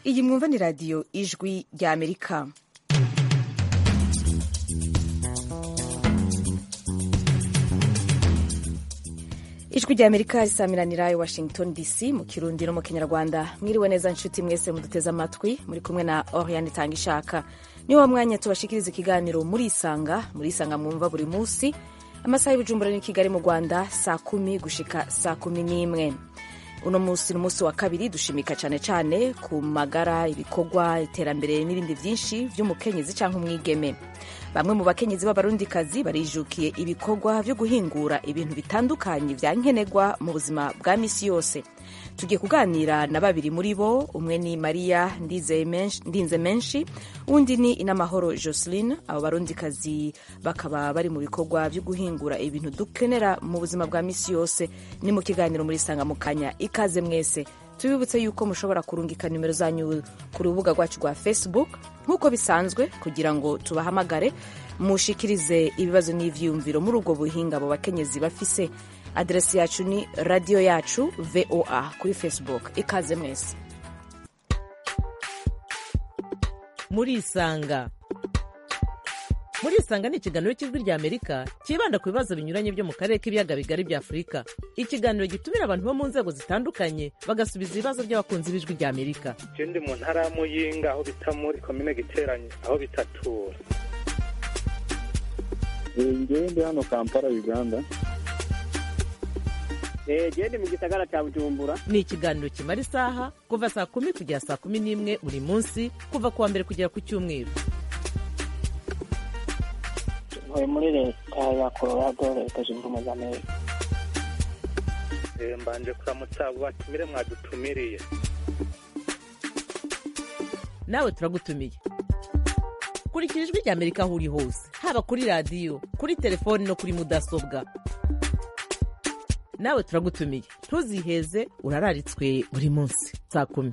iyi mwumva ni radiyo ijwi rya amerika ijwi rya amerika risamiranira i washington dc mu kirundi no mu kinyarwanda mwiriwe neza nshuti mwese muduteze amatwi muri kumwe na oriane itanga ishaka ni wa mwanya tubashikiriza ikiganiro muri isanga muri isanga mwumva buri munsi amasaha y'ubujumbura ni kigali mu rwanda saa kumi gushika saa kumi n'imwe uno munsi ni umunsi wa kabiri dushimika cyane cyane ku magara ibikorwa iterambere n'ibindi byinshi by'umukenyezi cyangwa umwigeme bamwe mu bakenyezi b'abarundikazi barijukiye ibikorwa byo guhingura ibintu bitandukanye bya nkenerwa mu buzima bwa misi yose tugiye kuganira na babiri muri bo umwe ni mariya ndinze menshi undi ni inamahoro joseline abo barundikazi bakaba bari mu bikorwa byo guhingura ibintu dukenera mu buzima bwa misi yose ni mu kiganiro muri sanga mu kanya ikaze mwese tubibutse yuko mushobora kurungika nimero zanyu ku rubuga rwacu rwa facebook nk'uko bisanzwe kugira ngo tubahamagare mushikirize ibibazo n'ivyiyumviro muri ubwo buhinga abo bakenyezi bafise aderesi yacu ni radiyo yacu voa kuri facebook ikaze mwese murisanga murisanga ni ikiganiro cy'ijwi rya amerika cyibanda ku bibazo binyuranye byo mu karere k'ibiyaga bigari bya afurika ikiganiro gitumira abantu bo mu nzego zitandukanye bagasubiza ibibazo by'abakunzi b'ijwi rya amerika ndi mu ntara ya muyinga aho bita muri komine giteranye aho bitatura ngewe ndi hano kampala uganda gende mu gisagara cya bujumbura ni ikiganiro kimara isaha kuva saa kumi kugera saa kumi n'imwe buri munsi kuva ku wa mbere kugera ku cyumweru ntuye muri leta ya colorado leta zunze ubumwe za amerika mbanje kuramutsa abo batumire mwadutumiriye nawe turagutumiye kurikira ijwi rya amerika aho uri hose haba kuri radiyo kuri telefoni no kuri mudasobwa nawe turagutumiye ntuziheze urararitswe buri munsi saa kumi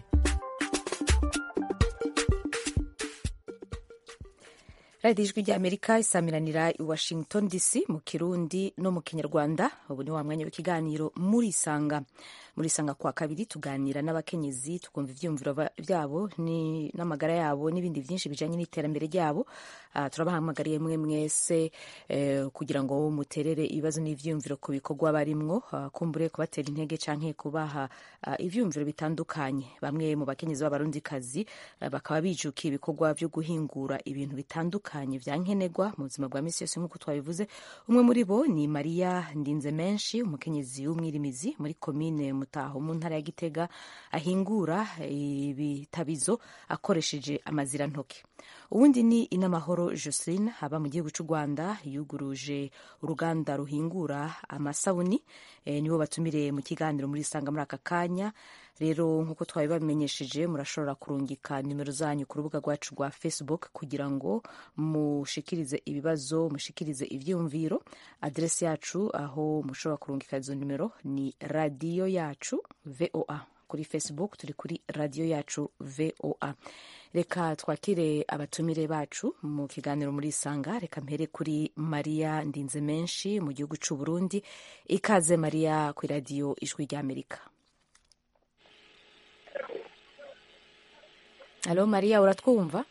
radiyo ijwi rya amerika isamiranira i washington dc mu kirundi no mu kinyarwanda ubu ni wa mwanya w'ikiganiro muri isanga muri isanga kwa kabiri tuganira n'abakenyezi tukumva ibyiyumviro byabo n'amagara yabo n'ibindi byinshi bijyanye n'iterambere ryabo uh, turabahamagariye mwe mwese uh, kugira ngo muterere ibibazo n'ibyiyumviro ku bikorwa barimwo uh, kumbure kubatera intege canke kubaha uh, ivyiyumviro bitandukanye bamwe mu bakenyezi b'abarundikazi uh, bakaba bijukiye ibikorwa byo guhingura ibintu bitandukanye vya nkenerwa mu buzima bwa misi yose nk'uko twabivuze umwe muri bo ni mariya ndinze menshi umukenyezi w'umwirimizi muri komine mutaho mu ntara ya gitega ahingura ibitabizo akoresheje amazirantoke ubundi ni inamahoro joseline aba mu gihugu cy'u rwanda yuguruje uruganda ruhingura amasabuni e, nibo batumire mu kiganiro muri isanga muri aka kanya rero nk'uko twabibamenyesheje murashobora kurungika nimero zanyu ku rubuga rwacu rwa facebook kugira ngo mushikirize ibibazo mushikirize ivyumviro aderesi yacu aho mushobora kurungika izo nimero ni radiyo yacu voa kuri facebook turi kuri radiyo yacu voa reka twakire abatumire bacu mu kiganiro muri isanga reka mpere kuri mariya ndinze menshi mu gihugu cy'u burundi ikaze mariya ku radiyo ijwi ry'amerika halo mariya uratwumva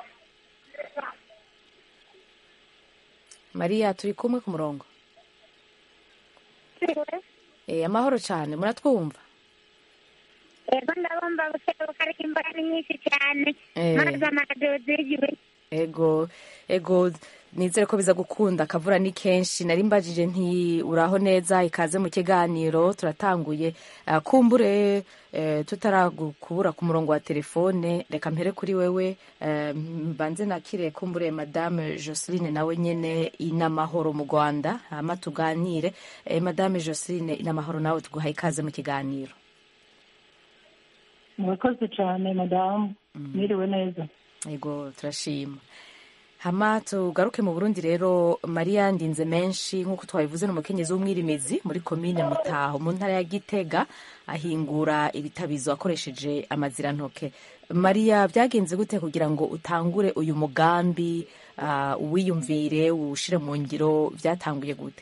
mariya turi kumwe ku murongo e, amahoro cyane muratwumva ego ndabumva bukebuka ariko imbaga ni nyinshi cyane maze amaradiyo zigiwe ego ego nizere ko biza gukunda akavura ni kenshi nari mbajije nti uraho neza ikaze mu kiganiro turatanguye uh, kumbure uh, tutaragukubura ku murongo wa telefone reka mpere kuri wewe uh, mbanze nakire kumbure madame joseline nawe nyene inamahoro mu rwanda hama tuganire uh, madame joseline inamahoro nawe tuguha ikaze mu kiganiro murakoze cyane madamu mwiriwe neza yego turashima hama tugaruke mu burundi rero mariya ndinze menshi nk'uko twabivuze ni umukenyezi w'umwirimizi muri komine mutaho mu ntara ya gitega ahingura ibitabizo akoresheje amazirantoke mariya byagenze gute kugira ngo utangure uyu mugambi uh, uwiyumvire uwushire mu ngiro byatanguye gute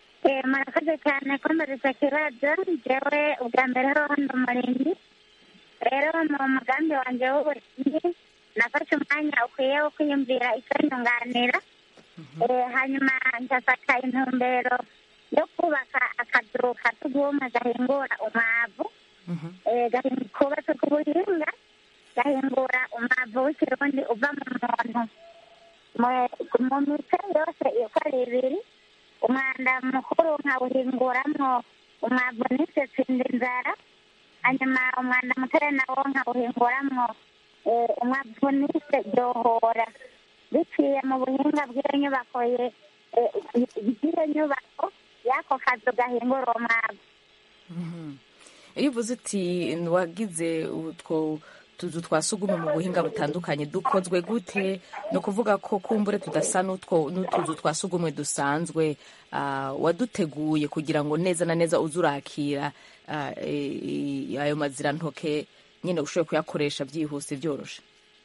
murakoze cyane ko mbariza kibazo njyewe ubwa mbere hariho hano umurindi rero mu mugambi wanjye w'uburimyi nafashe umwanya ukwiye wo kwiyumvira icyo nyunganira Eh, hanyuma ngafata intumbero yo kubaka akazu ka tugumwe gahingura umwavu Mhm. Eh, gahinga- kubatse ku buhinga gahingura umwavu w'ikirundi uva mu muntu Mu- mu mice yose uko ari ibiri umwanda mukuru nkawuhinguramwo umwavu n'isesindi inzara hanyuma umwanda mutoya nawo nkawuhinguramwo eh, umwavu n'ise ryohora biciye mu buhinga bw'iyo nyubako ye eh, bw'iyo nyubako y'ako kazu gahingura uwo mwavu Mhm. iyo uvuze uti wagize utwo tuzu twa sugumwe mu buhinga butandukanye dukozwe gute ni ukuvuga ko kumbure tudasa n'utwo n'utuzu twa sugumwe dusanzwe ah, waduteguye kugira ngo neza na neza uze urakira ah, eh, eh, ayo mazirantoke nyine ushobore kuyakoresha byihuse byoroshe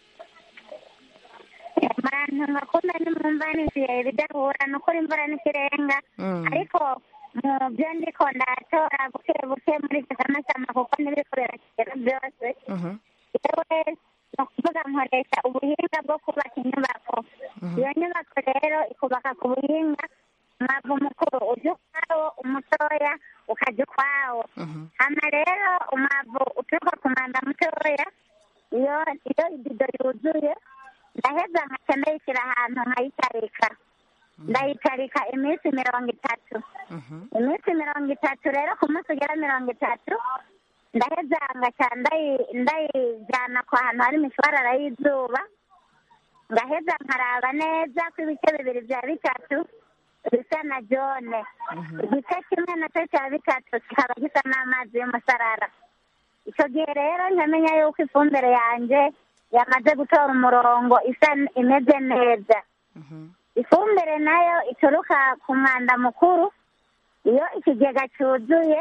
abantu ngakunda nimwumva n'igihe bidahura ni ukuri imvura n'ikirenga Mm. ariko mu byo ndiko ndatora buke buke muri icyo kamasama kuko n'ibikorera kigero byose Mhm. yewe ni ukuvuga nkoresha ubuhinga bwo kubaka inyubako iyo nyubako rero ikubaka ku buhinga umwavu mukuru ujya ukwawo umutoya ukajya ukwawo Mhm. hano rero umwavu uturuka ku mwanda mutoya iyo iyo ibido yuzuye ndaheza nkaca ndayishyira ahantu nkayitarika ndayitarika iminsi mirongo itatu Mhm. iminsi mirongo itatu rero ku munsi ugera mirongo itatu ndaheza ngaca ndayi- ndayijyana ku hantu hari imishwarara y'izuba ngaheza nkaraba neza ko ibice bibiri bya bitatu bisa na jone igice kimwe nacyo cya bitatu kikaba gisa n'amazi y'umusarara icyo gihe rero nkamenya yuko ifumbire yanjye yamaze gutora umurongo isa imeze neza Mhm. ifumbire nayo ituruka ku mwanda mukuru iyo ikigega cyuzuye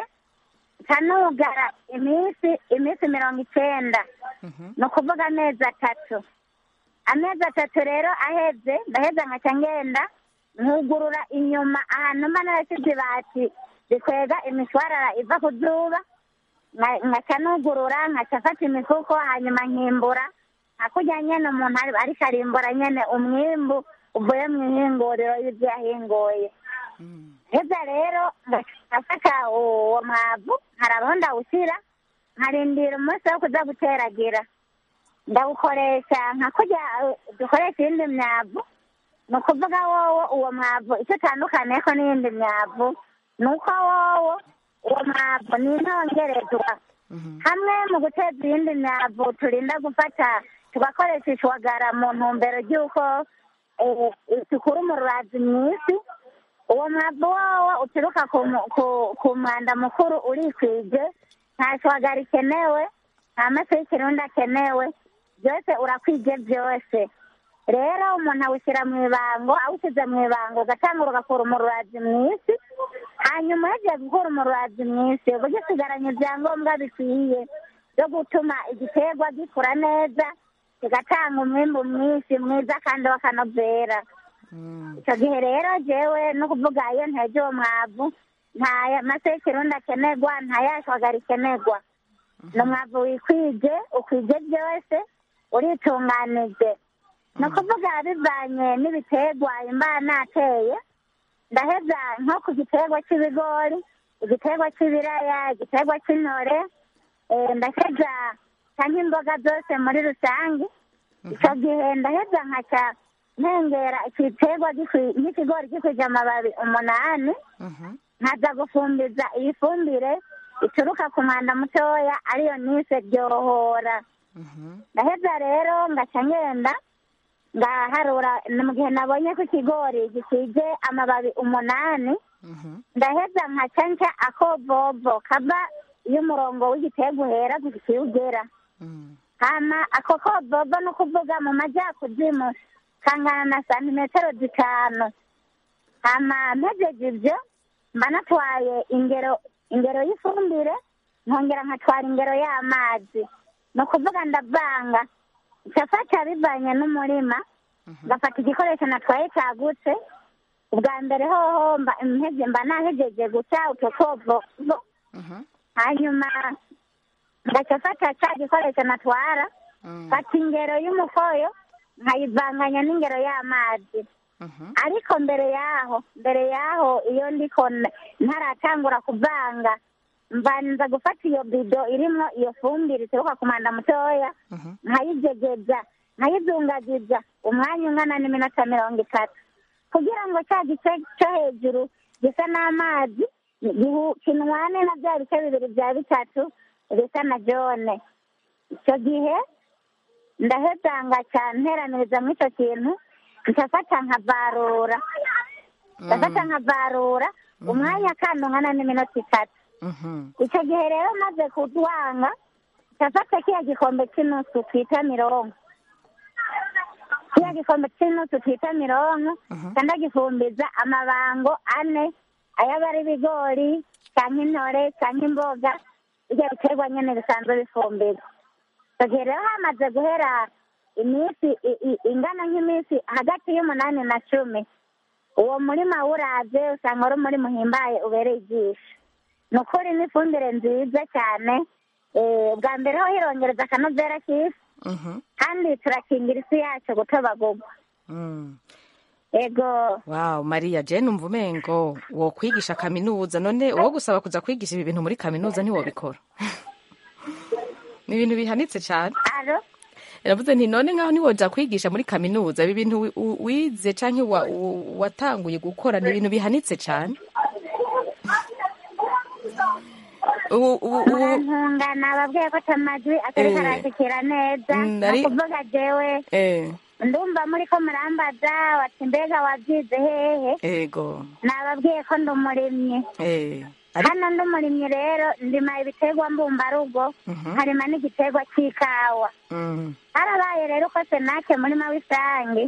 ikanugara iminsi iminsi mirongo icyenda Mhm. ni ukuvuga amezi atatu amezi atatu rero aheze ndaheza nkaca ngenda nkugurura inyuma ahantu mba narashyize ibati rikwega imishwarara iva ku zuba nka- nkaca nugurura nkaca afata imifuko hanyuma nkimbura hakurya nyene umuntu ari- ariko arimbura nyene umwimbu uvuye mu ihinguriro y'ibyo yahinguye Mm. heza rero ngafata uwo mwavu nkarabaho ndawushyira nkarindira umunsi wo kuza guteragira ndawukoresha nka kurya eh, dukoresha iyindi myavu ni ukuvuga wowo uwo mwavu icyo utandukaniye ko n'iyindi myavu ni uko wowo uwo mwavu ni intongerezwa Mhm. hamwe mu guteza iyindi myavu turinda gufata tugakoresha ishwagara mu ntumbero ry'uko eh, dukura umururazi mu isi uwo mwavu wowo uturuka ku mu- ku- ku mwanda mukuru urikwije nta shwagara ikenewe nta mafi y'ikirundi akenewe byose urakwije byose rero umuntu awushyira mu ibango awushyize mu ibango ugatangura ugakura umururazi mu isi hanyuma yagiye gukura umururazi mu isi uba ugisigaranye ibyangombwa bikwiye byo gutuma igiterwa gikura neza kigatanga umwimbu mwinshi mwiza kandi w'akanovera Mm. icyo gihe rero jewe no kuvuga iyo ntege uwo mwavu nta mase y'ikirundi akenerwa nta yashwagara ikenerwa ni umwavu wikwije ukwije byose uritunganije ni ukuvuga bivanye n'ibiterwa imba nateye ndaheza nko ku giterwa cy'ibigori igiterwa cy'ibiraya igiterwa cy'intore eh, ndaheza cyangwa imboga zose muri rusange icyo gihe ndaheza nkaca ntengera igiterwa gikwi- nk'ikigori gikwije amababi umunani Mhm. nkaza gufumbiza iyi fumbire ituruka ku mwanda mutoya ariyo nise ryohora Mhm. ndaheza rero ngaca ngenda ngaharura ni mu gihe nabonye ko ikigori gikwije amababi umunani Mhm. ndaheza nkaca nca akovovo kava iyo umurongo w'igiterwa uhera gushika iyo ugera Mm. hama ako kovovo ni ukuvuga mu majyakuzimu kangana na santimetero zitanu hama mpejeje ibyo mba natwaye ingero ingero y'ifumbire nkongera nkatwara ingero y'amazi ni ukuvuga ndavanga ncafata bivanye n'umurima ngafata igikoresho natwaye cagutse ubwa mbere hoho mba mpeze- mba nahejeje guca utwo kovovo Mhm. hanyuma ngaca fata ca gikoresho natwara Mm. fata ingero y'umukoyo nkayivanganya n'ingero y'amazi Mhm. ariko mbere yaho mbere yaho iyo ndiko n- ntaratangura kuvanga mbanza gufata iyo bido irimwo iyo fumbire ituruka ku mwanda mutoya Mhm. nkayijegeza nkayizungagiza umwanya ungana n'iminota mirongo itatu kugira ngo cya gice cyo hejuru gisa n'amazi gihu- kinwane na bya bice bibiri bya bitatu bisa na jone icyo gihe ndaheza ngaca nteraniriza muri icyo kintu nkafata nkavarura ngafata nkavarura umwanya kandi ungana n'iminota itatu Mhm. icyo gihe rero maze kudwanga ndafata kiya gikombe cy'inusu twita mironko kiya gikombe cy'inusu twita mironko Mhm. kandi agifumbiza amabango ane ayaba ari ibigori cyangwa intore cyangwa imboga ibyo biterwa nyine bisanzwe bifumbira icyo gihe rero hamaze guhera iminsi i- i- ingana nk'iminsi hagati y'umunani na cumi uwo murima wuraze usanga ari umurima uhimbaye ubereye ijisho ni ukuri ni ifumbire nziza cyane eh, bwa mbere ho hirongereza akanovera k'isi Mhm. kandi turakingira isi yacu gutobagurwa Mm. ego wow mariya jane umva umengo wo kwigisha kaminuza none uwo gusaba kuza kwigisha ibi bintu muri kaminuza ntiwobikora ni ibintu bihanitse cyane aro iravuze nti none nkaho ntiwoja kwigisha muri kaminuza ibi bintu wi- u- wize canke wa- u- watanguye gukora ni ibintu bihanitse cyane ubu ubu ubu murantungana ababwiye ko atamajwi atari Eh. karashikira neza Mm, ni nari- ukuvuga jewe eh ndumva muri ko murambaza wati mbega wabyize hehe ego nababwiye ko ndi umurimyi eh ari hano ndi umurimyi rero ndima ibiterwa mbumbarugo Mhm. harima n'igiterwa cy'ikawa mm harabaye rero ko senake murima w'isange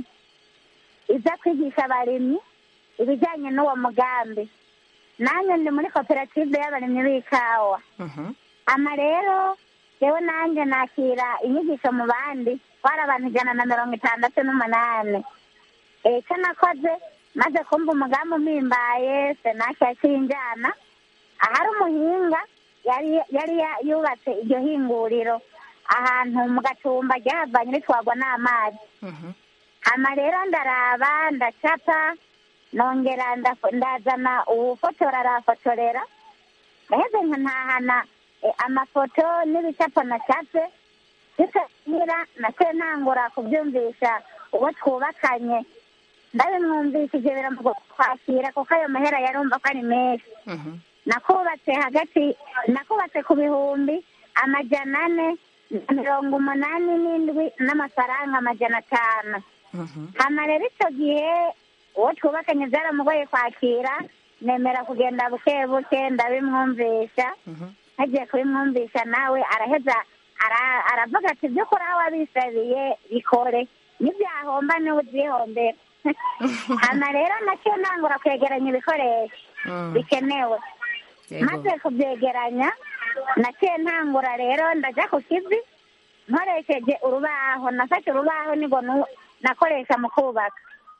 iza kwigisha abarimyi ibijyanye n'uwo mugambi nanjye ndi muri koperative y'abarimyi b'ikawa mhm ama rero yewe nanjye nakira inyigisho mu bandi twari abantu ijana na mirongo itandatu n'umunani Eh, icyo nakoze maze kumva umugambi umpimbaye senake yakinjana ahari umuhinga yari yari ya- yubatse iryo hinguriro ahantu mu gatumba ryahavanye ritwagwa n'amazi mhm hama rero ndaraba ndacapa nongera ndafo- ndazana uwufotora arafotorera ndaheze nkantahana eh, amafoto n'ibicapo nacapye bikanyira naciye ntangura kubyumvisha uwo twubakanye ndabimwumvishije biramugo kwakira kuko ayo mahera yarumva ko ari menshi mhm nakubatse hagati nakubatse ku bihumbi amajana ane na mirongo umunani n'indwi n'amafaranga amajana atanu mhm hama rero icyo gihe uwo twubakanye byaramugoye kwakira nemera kugenda buke buke ndabimwumvisha mhm ntagiye kubimwumvisha nawe araheza ara- aravuga ati by'ukuri aho wabisabiye bikore nibyahomba niwe ubyihombera hama rero nacyo ntangura kwegeranya ibikoresho mm bikenewe yego maze kubyegeranya naciye ntangura rero ndajya ku kivi nkoresheje urubaho nafashe urubaho nigo nu- nakoresha mu kubaka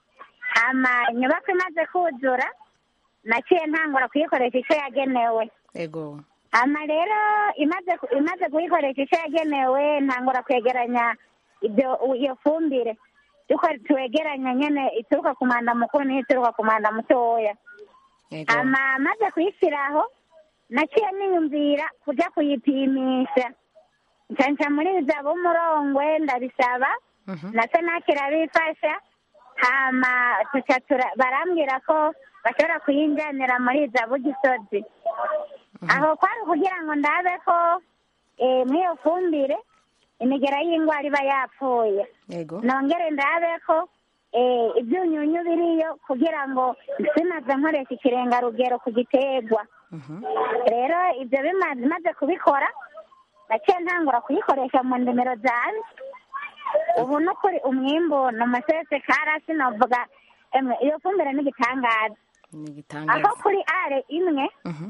hama inyubako imaze kuzura naciye ntangura kuyikoresha icyo yagenewe yego hama rero imaze ku- imaze kuyikoresha icyo yagenewe ntangura kwegeranya ibyo iyo fumbire yuko twegeranya nyene ituruka ku mwanda mukuru n'iyo ituruka ku mwanda mutoya yego hama maze kuyishyiraho naciye niyumvira kuja kuyipimisha ncanca muri za b'umurongwe ndabisaba mhm na senake irabifasha hama tuca tura- barambwira ko bashobora kuyinjanira muri za bugisozi aho kwari kugira ngo ndabe ko eh, mw'iyo fumbire imigera y'indwara iba yapfuye yego nongere ndabe ko eh, ibyunyunyu biriyo kugira ngo sinaze nkoresha ikirengarugero ku giterwa mhm rero ibyo bimaze maze kubikora naciye ntangura kuyikoresha mu ndimiro zanjye ubu no kuri umwimbu ni umusese karasi novuga emwe iyo fumbire ni igitangaza ni aho igitangaza kuri are imwe mhm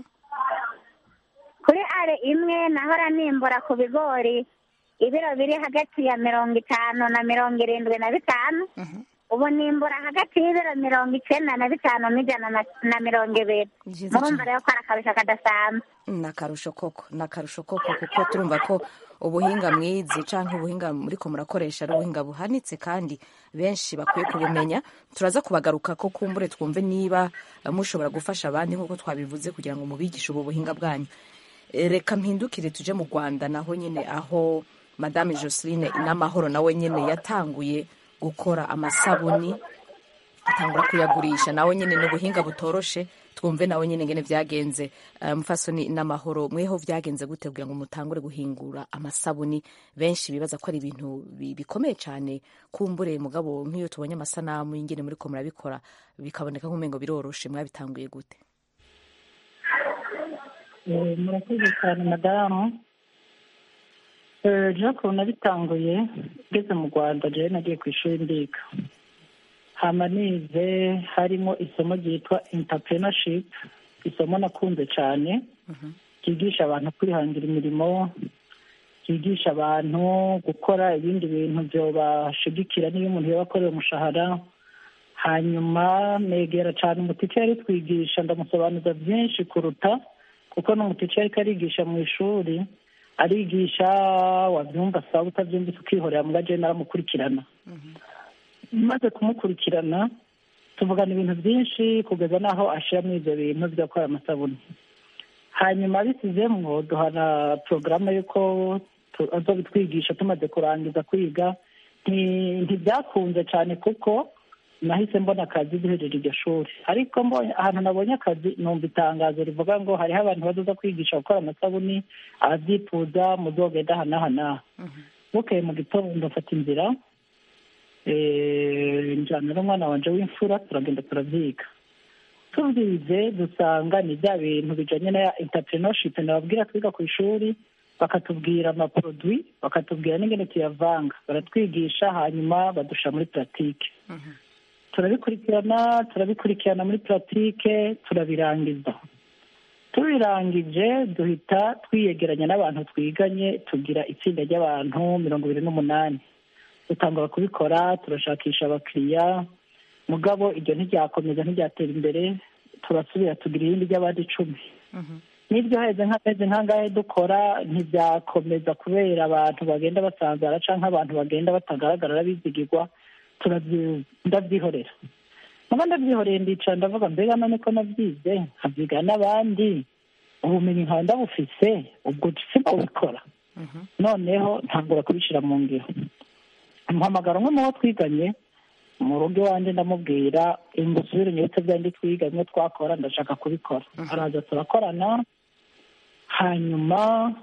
kuri are imwe nahora nimbura ku bigori ibiro biri hagati ya mirongo itanu na mirongo irindwi na bitanu mhm ubu nimbura hagati y'ibiro mirongo icyenda na bitanu n'ijana na- na mirongo ibiri Byiza murumva cyane. rero ko ari akarusho kadasanzwe ni akarusho koko ni akarusho koko kuko turumva ko ubuhinga mwize cyangwa ubuhinga muriko murakoresha ari ubuhinga buhanitse kandi benshi bakwiye kubumenya turaza kubagaruka ko kumbure twumve niba eh, mushobora gufasha abandi nk'uko twabivuze kugira ngo mubigishe ubu buhinga bwanyu Eh, reka mpindukire tuje mu rwanda naho nyine aho madame joseline n'amahoro nawe nyine yatanguye gukora amasabuni atangura kuyagurisha nawe nyine ni ubuhinga butoroshe twumve nawe nyine ngene byagenze Eh, mufasoni n'amahoro mweho byagenze gute kugira ngo mutangure guhingura amasabuni benshi bibaza ko ari ibintu bi- bikomeye cyane kumbure mugabo nk'iyo tubonye amasanamu y'ingene muriko murabikora bikaboneka nk'umengo biroroshe mwabitanguye gute Eh, murakoze cyane madamu Eh, jean paul nabitanguye ngeze mu rwanda jewe nagiye ku ishuri ndiga hama nize harimo isomo ryitwa entrepreneurship isomo nakunze cyane ryigisha abantu kwihangira imirimo ryigisha abantu gukora ibindi bintu byobashigikira niyo umuntu yaba akorera umushahara hanyuma negera cyane umutike yari twigisha ndamusobanuza byinshi kuruta kuko n'umutike ariko arigisha mu ishuri arigisha wabyumva sawa utabyumvise ukihorera mbwa jewe naramukurikirana maze kumukurikirana tuvugana ibintu byinshi kugeza n'aho ashiramo ibyo bintu byo gukora amasabune hanyuma bisizemwo duhana porogaramu y'uko tu- azobitwigisha tumaze kurangiza kwiga Nti- ntibyakunze cyane kuko nahise mbona akazi duhejeje iryo shuri ariko mbonye ahantu nabonye akazi numva itangazo rivuga ngo hariho abantu bazoza kwigisha gukora amasabuni ababyifuza muzogenda aha n'aha n'aha bukeye mu gitondo mfata inzira eh, njyana n'umwana wanje w'imfura turagenda turavyiga tubyize dusanga ni bya bintu bijanye na entrepreneurship nababwira twiga ku ishuri bakatubwira amaproduit bakatubwira n'ingene tuyavanga baratwigisha hanyuma badusha muri pratique turabikurikirana turabikurikirana muri pratique turabirangiza tubirangije duhita twiyegeranya n'abantu twiganye tugira itsinda ry'abantu mirongo ibiri n'umunani dutangura kubikora turashakisha abakiriya mugabo iryo ntiryakomeza ntiryatera imbere turasubira tugira irindi ry'abandi icumi n'ibyo heze nk'amezi nk'angahe dukora ntibyakomeza kubera abantu bagenda basanzara cyangwa abantu bagenda batagaragara arabizigirwa turabyi- ndabyihorera muba ndabyihoreye ndicara ndavuga mbega none ko nabyize nkabyiga n'abandi ubumenyi nkaba ndabufise ubwo sibwo bikora noneho ntangura kubishyira mu ngiro mpamagara umwe mu bo twiganye mu rugo iwanjye ndamubwira ngo usubire nyibutse byandi twiga bimwe twakora ndashaka kubikora araza turakorana hanyuma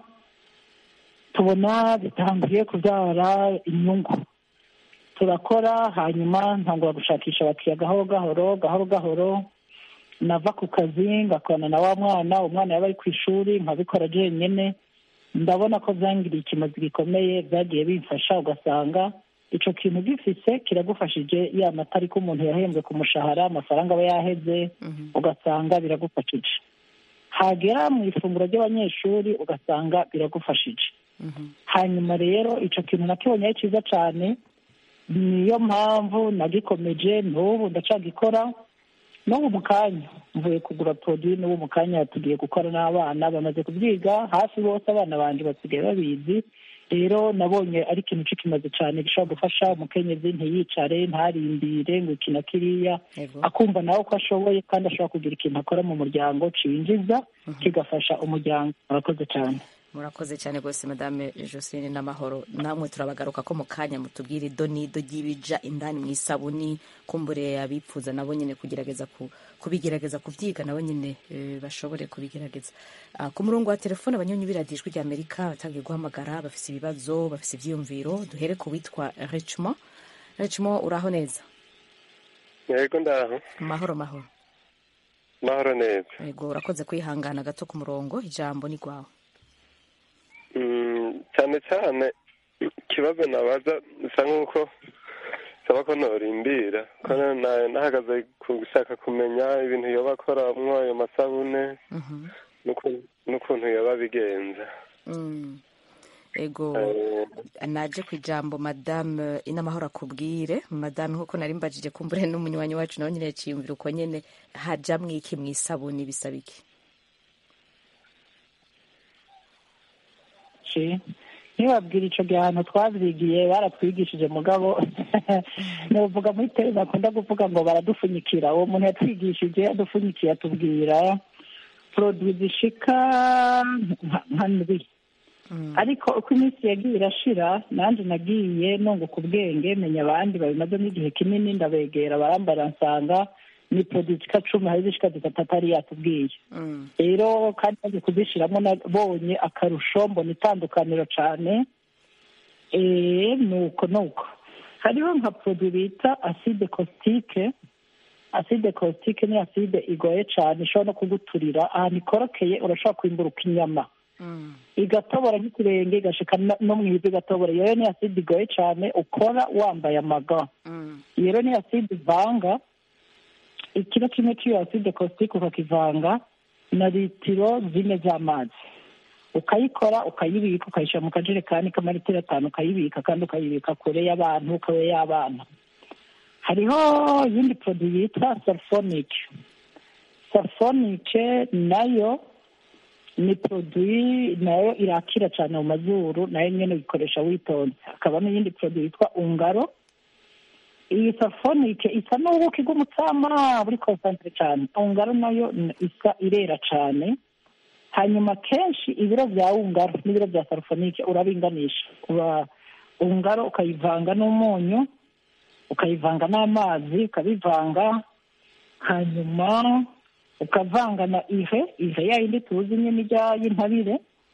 tubona bitangiye kubyara inyungu turakora hanyuma ntangura gushakisha abakiriya gahoro gahoro gahoro gahoro nava ku kazi ngakorana na wa mwana umwana yaba ari ku ishuri nkabikora jenyine ndabona ko byangiriye ikimazi gikomeye byagiye bimfasha ugasanga icyo kintu gifise kiragufashije ya matariki umuntu yahembwe ku mushahara amafaranga aba yaheze ugasanga biragufashije hagera mu ifunguro ry'abanyeshuri ugasanga biragufashije hanyuma rero icyo kintu nakibonye ari cyiza cyane niyo mpamvu nagikomeje n'ubu ndacagikora n'ubu mu kanya mvuye kugura poroduwi n'ubu mu kanya tugiye gukora n'abana bamaze kubyiga hafi bose abana banjye basigaye babizi rero nabonye ari ikintu kimaze cyane gishobora gufasha umukenyezi ntiyicare ntarindire ngo iki na kiriya Yego. akumva nawe ko ashoboye kandi ashobora kugira ikintu akora mu muryango cinjiza kigafasha umuryango murakoze cyane murakoze cyane rwose madame joseline n'amahoro namwe turabagaruka ko mu kanya mutubwira ido n'ido ry'ibija indani mu isabuni kumbure abipfuza nabo nyine kugerageza ku- kubigerageza kubyiga nabo nyine eh, bashobore kubigerageza Ah, ku murongo wa telefone abanyonyi biradijwi rya amerika batangiye guhamagara bafise ibibazo bafise ivyiyumviro duhere ku witwa richmond richmond uraho neza yego ndaho mahoro mahoro mahoro neza yego urakoze kwihangana gato ku murongo ijambo ni rwawe Mm, cyane cyane ikibazo nabaza bisa nk'uko saba ko norimbira ko na- nahagaze ku gushaka kumenya ibintu yoba akoramwo ayo masabune Mhm. n'uku- n'ukuntu yoba abigenza Mm. ego naje ku ijambo madame inamahoro akubwire madame nkuko nari mbajije kumbure n'umunywanyi wacu nawe nyine yaciyumvira uko nyene hajamwo iki mu isabuni bisaba iki ci ntibabwira ico gihano twavyigiye baratwigishije mugabo novuga muri tele bakunda kuvuga ngo baradupfunyikira uwo muntu yatwigishije yadupfunyikiye atubwira produit zishika nka- nka ndwi ariko uko iminsi yagiye irashira nanjye nagiye nunguka ubwenge menya abandi babimazemo igihe kinini ndabegera barambara nsanga ni produit zishika cumi hari zishika zitatu atari yatubwiye rero kandi maze kuzishiramo nabonye akarusho mbona itandukaniro cane eh nuko nuko hariho nka produit bita acide caustique acide caustique ni acide igoye cane ishobora no kuguturira ahantu ikorokeye urashobora kwimburuka inyama igatobora nk'ikirenge igashika no- no mu ivi igatobora iyo rero ni acide igoye cane ukora wambaye amaga iyo rero ni acide ivanga ikiro kimwe cy'iyo acide caustique ukakivanga na litiro zine z'amazi ukayikora ukayibika ukayishyira mu kajerekani k'amaritiro atanu ukayibika kandi ukayibika kure y'abantu kure y'abana hariho iyindi produit yitwa sulfonic sulfonic nayo ni produit nayo irakira cyane mu mazuru nayo nyine uyikoresha witonze hakaba n'iyindi produit yitwa ungaro iyi safonike isa n'ubuki bw'umutsama buri konsantere cyane ungaro nayo n- isa irera cyane hanyuma kenshi ibiro bya ungaro n'ibiro bya safonike urabinganisha uba ungaro ukayivanga n'umunyu ukayivanga n'amazi ukabivanga hanyuma ukavanga na ihe ihe ya yindi tuzi nyine ijya y'intabire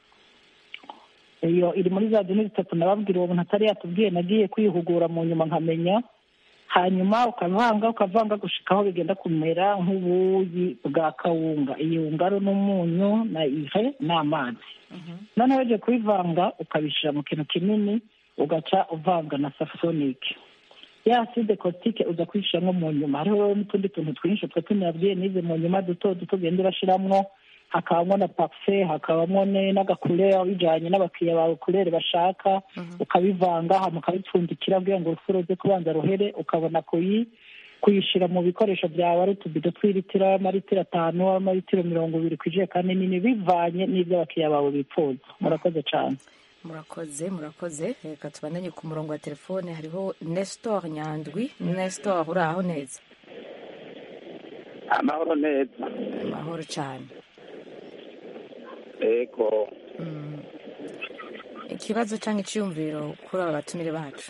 iyo iri muri za dini zitatu nababwira uwo muntu atari yatubwiye nagiye kwihugura mu nyuma nkamenya hanyuma ukavanga ukavanga gushika aho bigenda kumera nk'ubuyi bwa kawunga iyi ngaro n'umunyu na ihe n'amazi noneho ugiye kubivanga ukabishyira mu kintu kinini ugaca uvanga na safronike ya acide caustique uza kuyishyiramo mu nyuma hariho n'utundi tuntu twinshi twe tunabwiye nize mu nyuma duto duto ugenda urashyiramo hakabamo na parufe hakabamo ne- n'agakurere bijyanye n'abakiriya bawe kurere bashaka ukabivanga hama ukabipfundikira kugira ngo urufuro rwe kubanza ruhere ukabona kuyi kuyishyira mu bikoresho byawe ari utubido tw'ilitiro amaritiro atanu amaritiro mirongo ibiri ku ijerekani nini bivanye n'ibyo abakiriya bawe bifuza murakoze cyane murakoze murakoze reka tubandanye ku murongo wa telefone hariho nestor nyandwi nestor uri aho neza amahoro neza amahoro cyane ego ikibazo cyangwa icyiyumviro kuri aba batumire bacu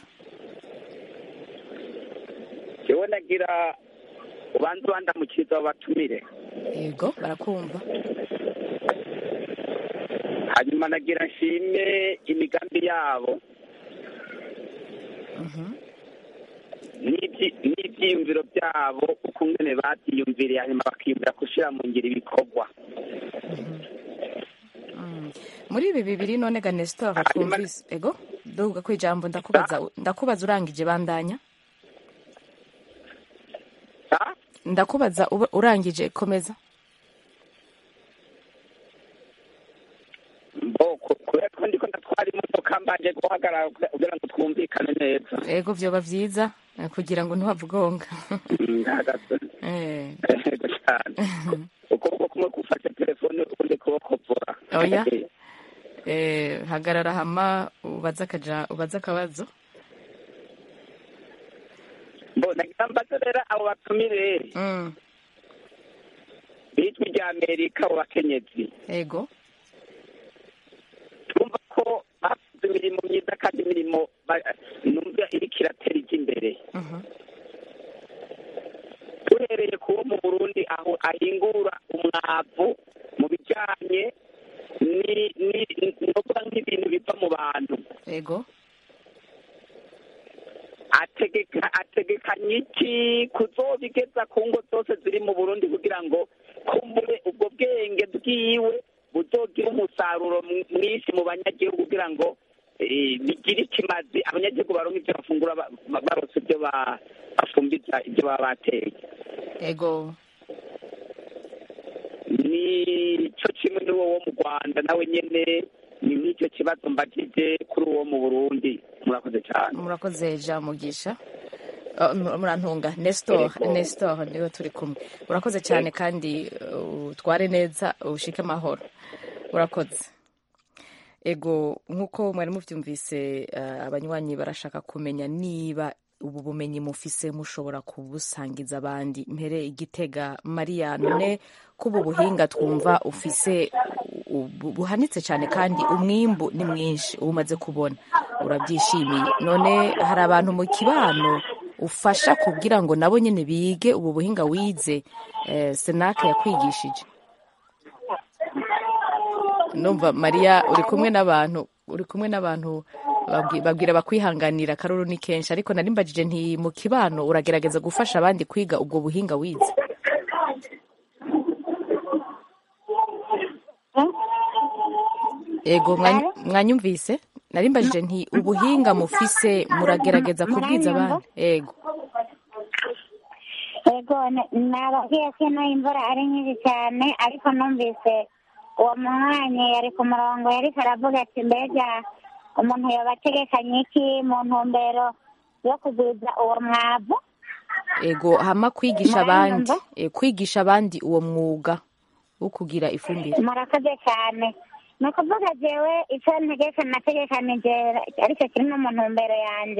jewe nagira ubanza ubandamukiza babatumire yego barakumva hanyuma nagira nshime imigambi yabo n'ibyi- n'ibyiyumviro byabo ukungene babyiyumviriye hanyuma bakiyumvira gushyira mu ngiro ibikorwa muri ibi bibiri none ga nestor twumvise ego duhuga ku ijambo ndakubaza ndakubaza urangije bandanya ndakubaza uba- urangije komeza mbo ku- kubera ko ndiko ndatwara imodoka mbanje guhagarara kugira ngo twumvikane neza ego vyoba vyiza eh, kugira ngo ntiwavugonga ndahagaze Eh, ego cyane ukuboko kumwe gufashe telefone ukundi kuboko vura Oya. eh, hagarara hama ubaze akaja ubaze akabazo mbo nagira mbaze rero abo batumire Mm, bijwi rya amerika abo bakenyezi ego twumva ko bafite imirimo myiza kandi imirimo ba- numva iriko iratera ijya imbere Mhm. duhereye kuwo mu burundi aho ahingura umwavu mu bijyanye ni- ni- novuga nk'ibintu biva mu bantu ego ategeka ategekanya iki kuzobigeza ku ngo zose ziri mu burundi kugira ngo kumbure ubwo bwenge bwiwe buzogira umusaruro mw- mwinshi mu banyagihugu kugira ngo eh, bigire ikimazi abanyagihugu baronka ibyo bafungura ba- ba- barose ibyo ba- bafumbiza ibyo baba bateye ego ni cyo kimwe n'uwo wo mu rwanda nawe nyene ni n'icyo kibazo mbajije kuri uwo mu burundi murakoze cyane murakoze jean mugisha Uh, mu- murantunga nestor Yego. nestor niwe turi kumwe urakoze cyane kandi uh, utware neza ushike amahoro urakoze ego nk'uko mwari mubyumvise uh, abanywanyi barashaka kumenya niba ubu bumenyi mufise mushobora kubusangiza abandi mpere igitega mariya none ko ubu buhinga twumva ufise u- bu- buhanitse cyane kandi umwimbu ni mwinshi uba umaze kubona urabyishimiye none hari abantu mu kibano ufasha kugira ngo nabo nyine bige ubu buhinga wize eh, senake yakwigishije numva mariya uri kumwe n'abantu uri kumwe n'abantu babwi- babwira bakwihanganira akaruru ni kenshi ariko nari mbajije nti mu kibano uragerageza gufasha abandi kwiga ubwo buhinga wize ego mwanyu- mwanyumvise nari mbajije nti ubuhinga mufise muragerageza kubwiza abandi ego yego n- nababwiye ko ino imvura ari nyinshi cyane ariko numvise uwo munywanyi yari ku murongo yariko aravuga ati mbega umuntu yoba ategekanye iki mu ntumbero yo kugwiza uwo mwavu ego hama kwigisha abandi Mwanyumva? eh, kwigisha abandi uwo mwuga wo kugira ifumbire murakoze cyane ni ukuvuga jewe icyo ntegeka nategekanije aricyo kiri no mu ntumbero yanjye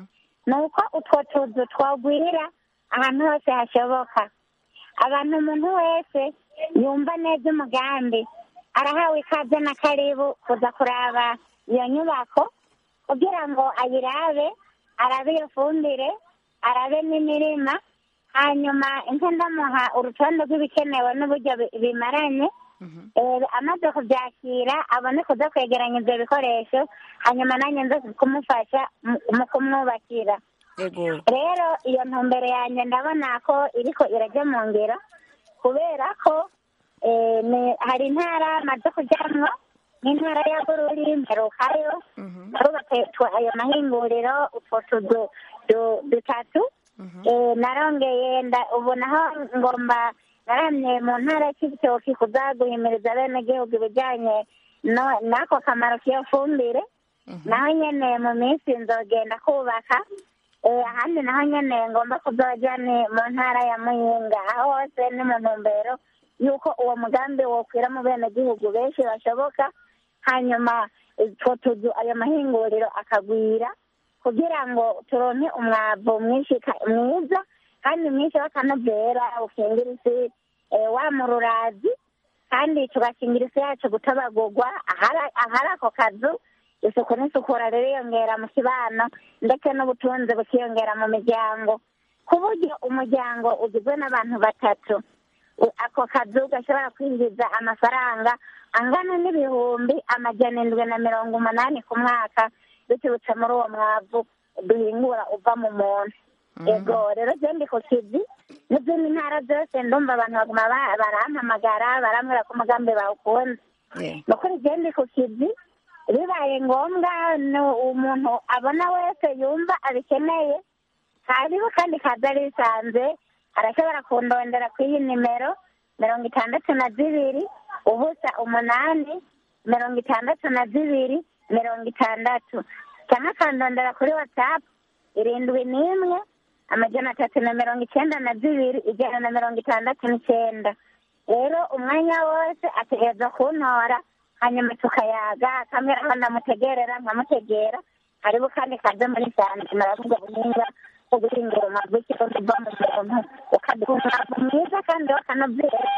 ni uko utwo tuzu twagwirira ahantu hose hashoboka abantu umuntu wese yumva neza umugambi arahawe ikaze na karibu kuza kuraba iyo nyubako kugira ngo ayirabe arabe iyo fumbire arabe n'imirima hanyuma inka ndamuha urutonde rw'ibikenewe n'uburyo bi- bimaranye Eh, amaze kubyakira abone kuza kwegeranya ibyo bikoresho hanyuma nanjye nze kumufasha mu- mu kumwubakira ego rero iyo ntumbero yanjye ndabona ko iriko irajya mu ngiro kubera ko eh, ni- hari intara maze kujyamwo nk'intara ya bururi mperukayo barubatse twa- ayo mahinguriro utwo tuzu du- dutatu Eh, narongeye nda- ubu naho ngomba naramye mu ntara y'ibitoki kuza guhimiriza abenegihugu ibijyanye no- n'ako kamaro k'iyo fumbire naho nyene mu minsi nzogenda kubaka Eh, ahandi naho nyene ngomba kuzoja ni mu ntara ya muyinga aho hose ni mu ntumbero y'uko uwo mugambi wokwira mu benegihugu benshi bashoboka hanyuma utwo tuzu ayo mahinguriro akagwira kugira ngo turonke umwavu mwinshi ka- mwiza kandi mwinshi w'akanovera ukingira isi eh, wa mururazi kandi tugakingira isi yacu gutabagurwa ahari ahari ako kazu isuku n'isukura ririyongera mu kibano ndetse n'ubutunzi bukiyongera mu miryango ku buryo umuryango ugizwe n'abantu batatu u- ako kazu gashobora kwinjiza amafaranga angana n'ibihumbi amajana indwi na mirongo umunani ku mwaka biturutse muri uwo mwavu duhingura uva mu muntu ego rero je ndi ku kizi n'izindi ntara zose ndumva abantu baguma ba- barampamagara barambwira ko umugambi bawukunze Yeah. ni ukuri je ndi ku kizi bibaye ngombwa ni umuntu abona wese yumva abikeneye hariho kandi kaza risanze arashobora kundondera ku iyi nimero mirongo itandatu na zibiri ubusa umunani mirongo itandatu na zibiri mirongo itandatu cyangwa akandondera kuri watsapu irindwi n'imwe amajana atatu na mirongo icyenda na zibiri ijana na mirongo itandatu n'icyenda rero umwanya wose ategereza kuntora hanyuma tukayaga akamera aho ndamutegerera nkamutegera hariho kandi kaze muri sanze maravuga buhinga bwo guhingura umwavu w'ikirundi uva mu muntu ukaduha umwavu mwiza kandi wakanobyera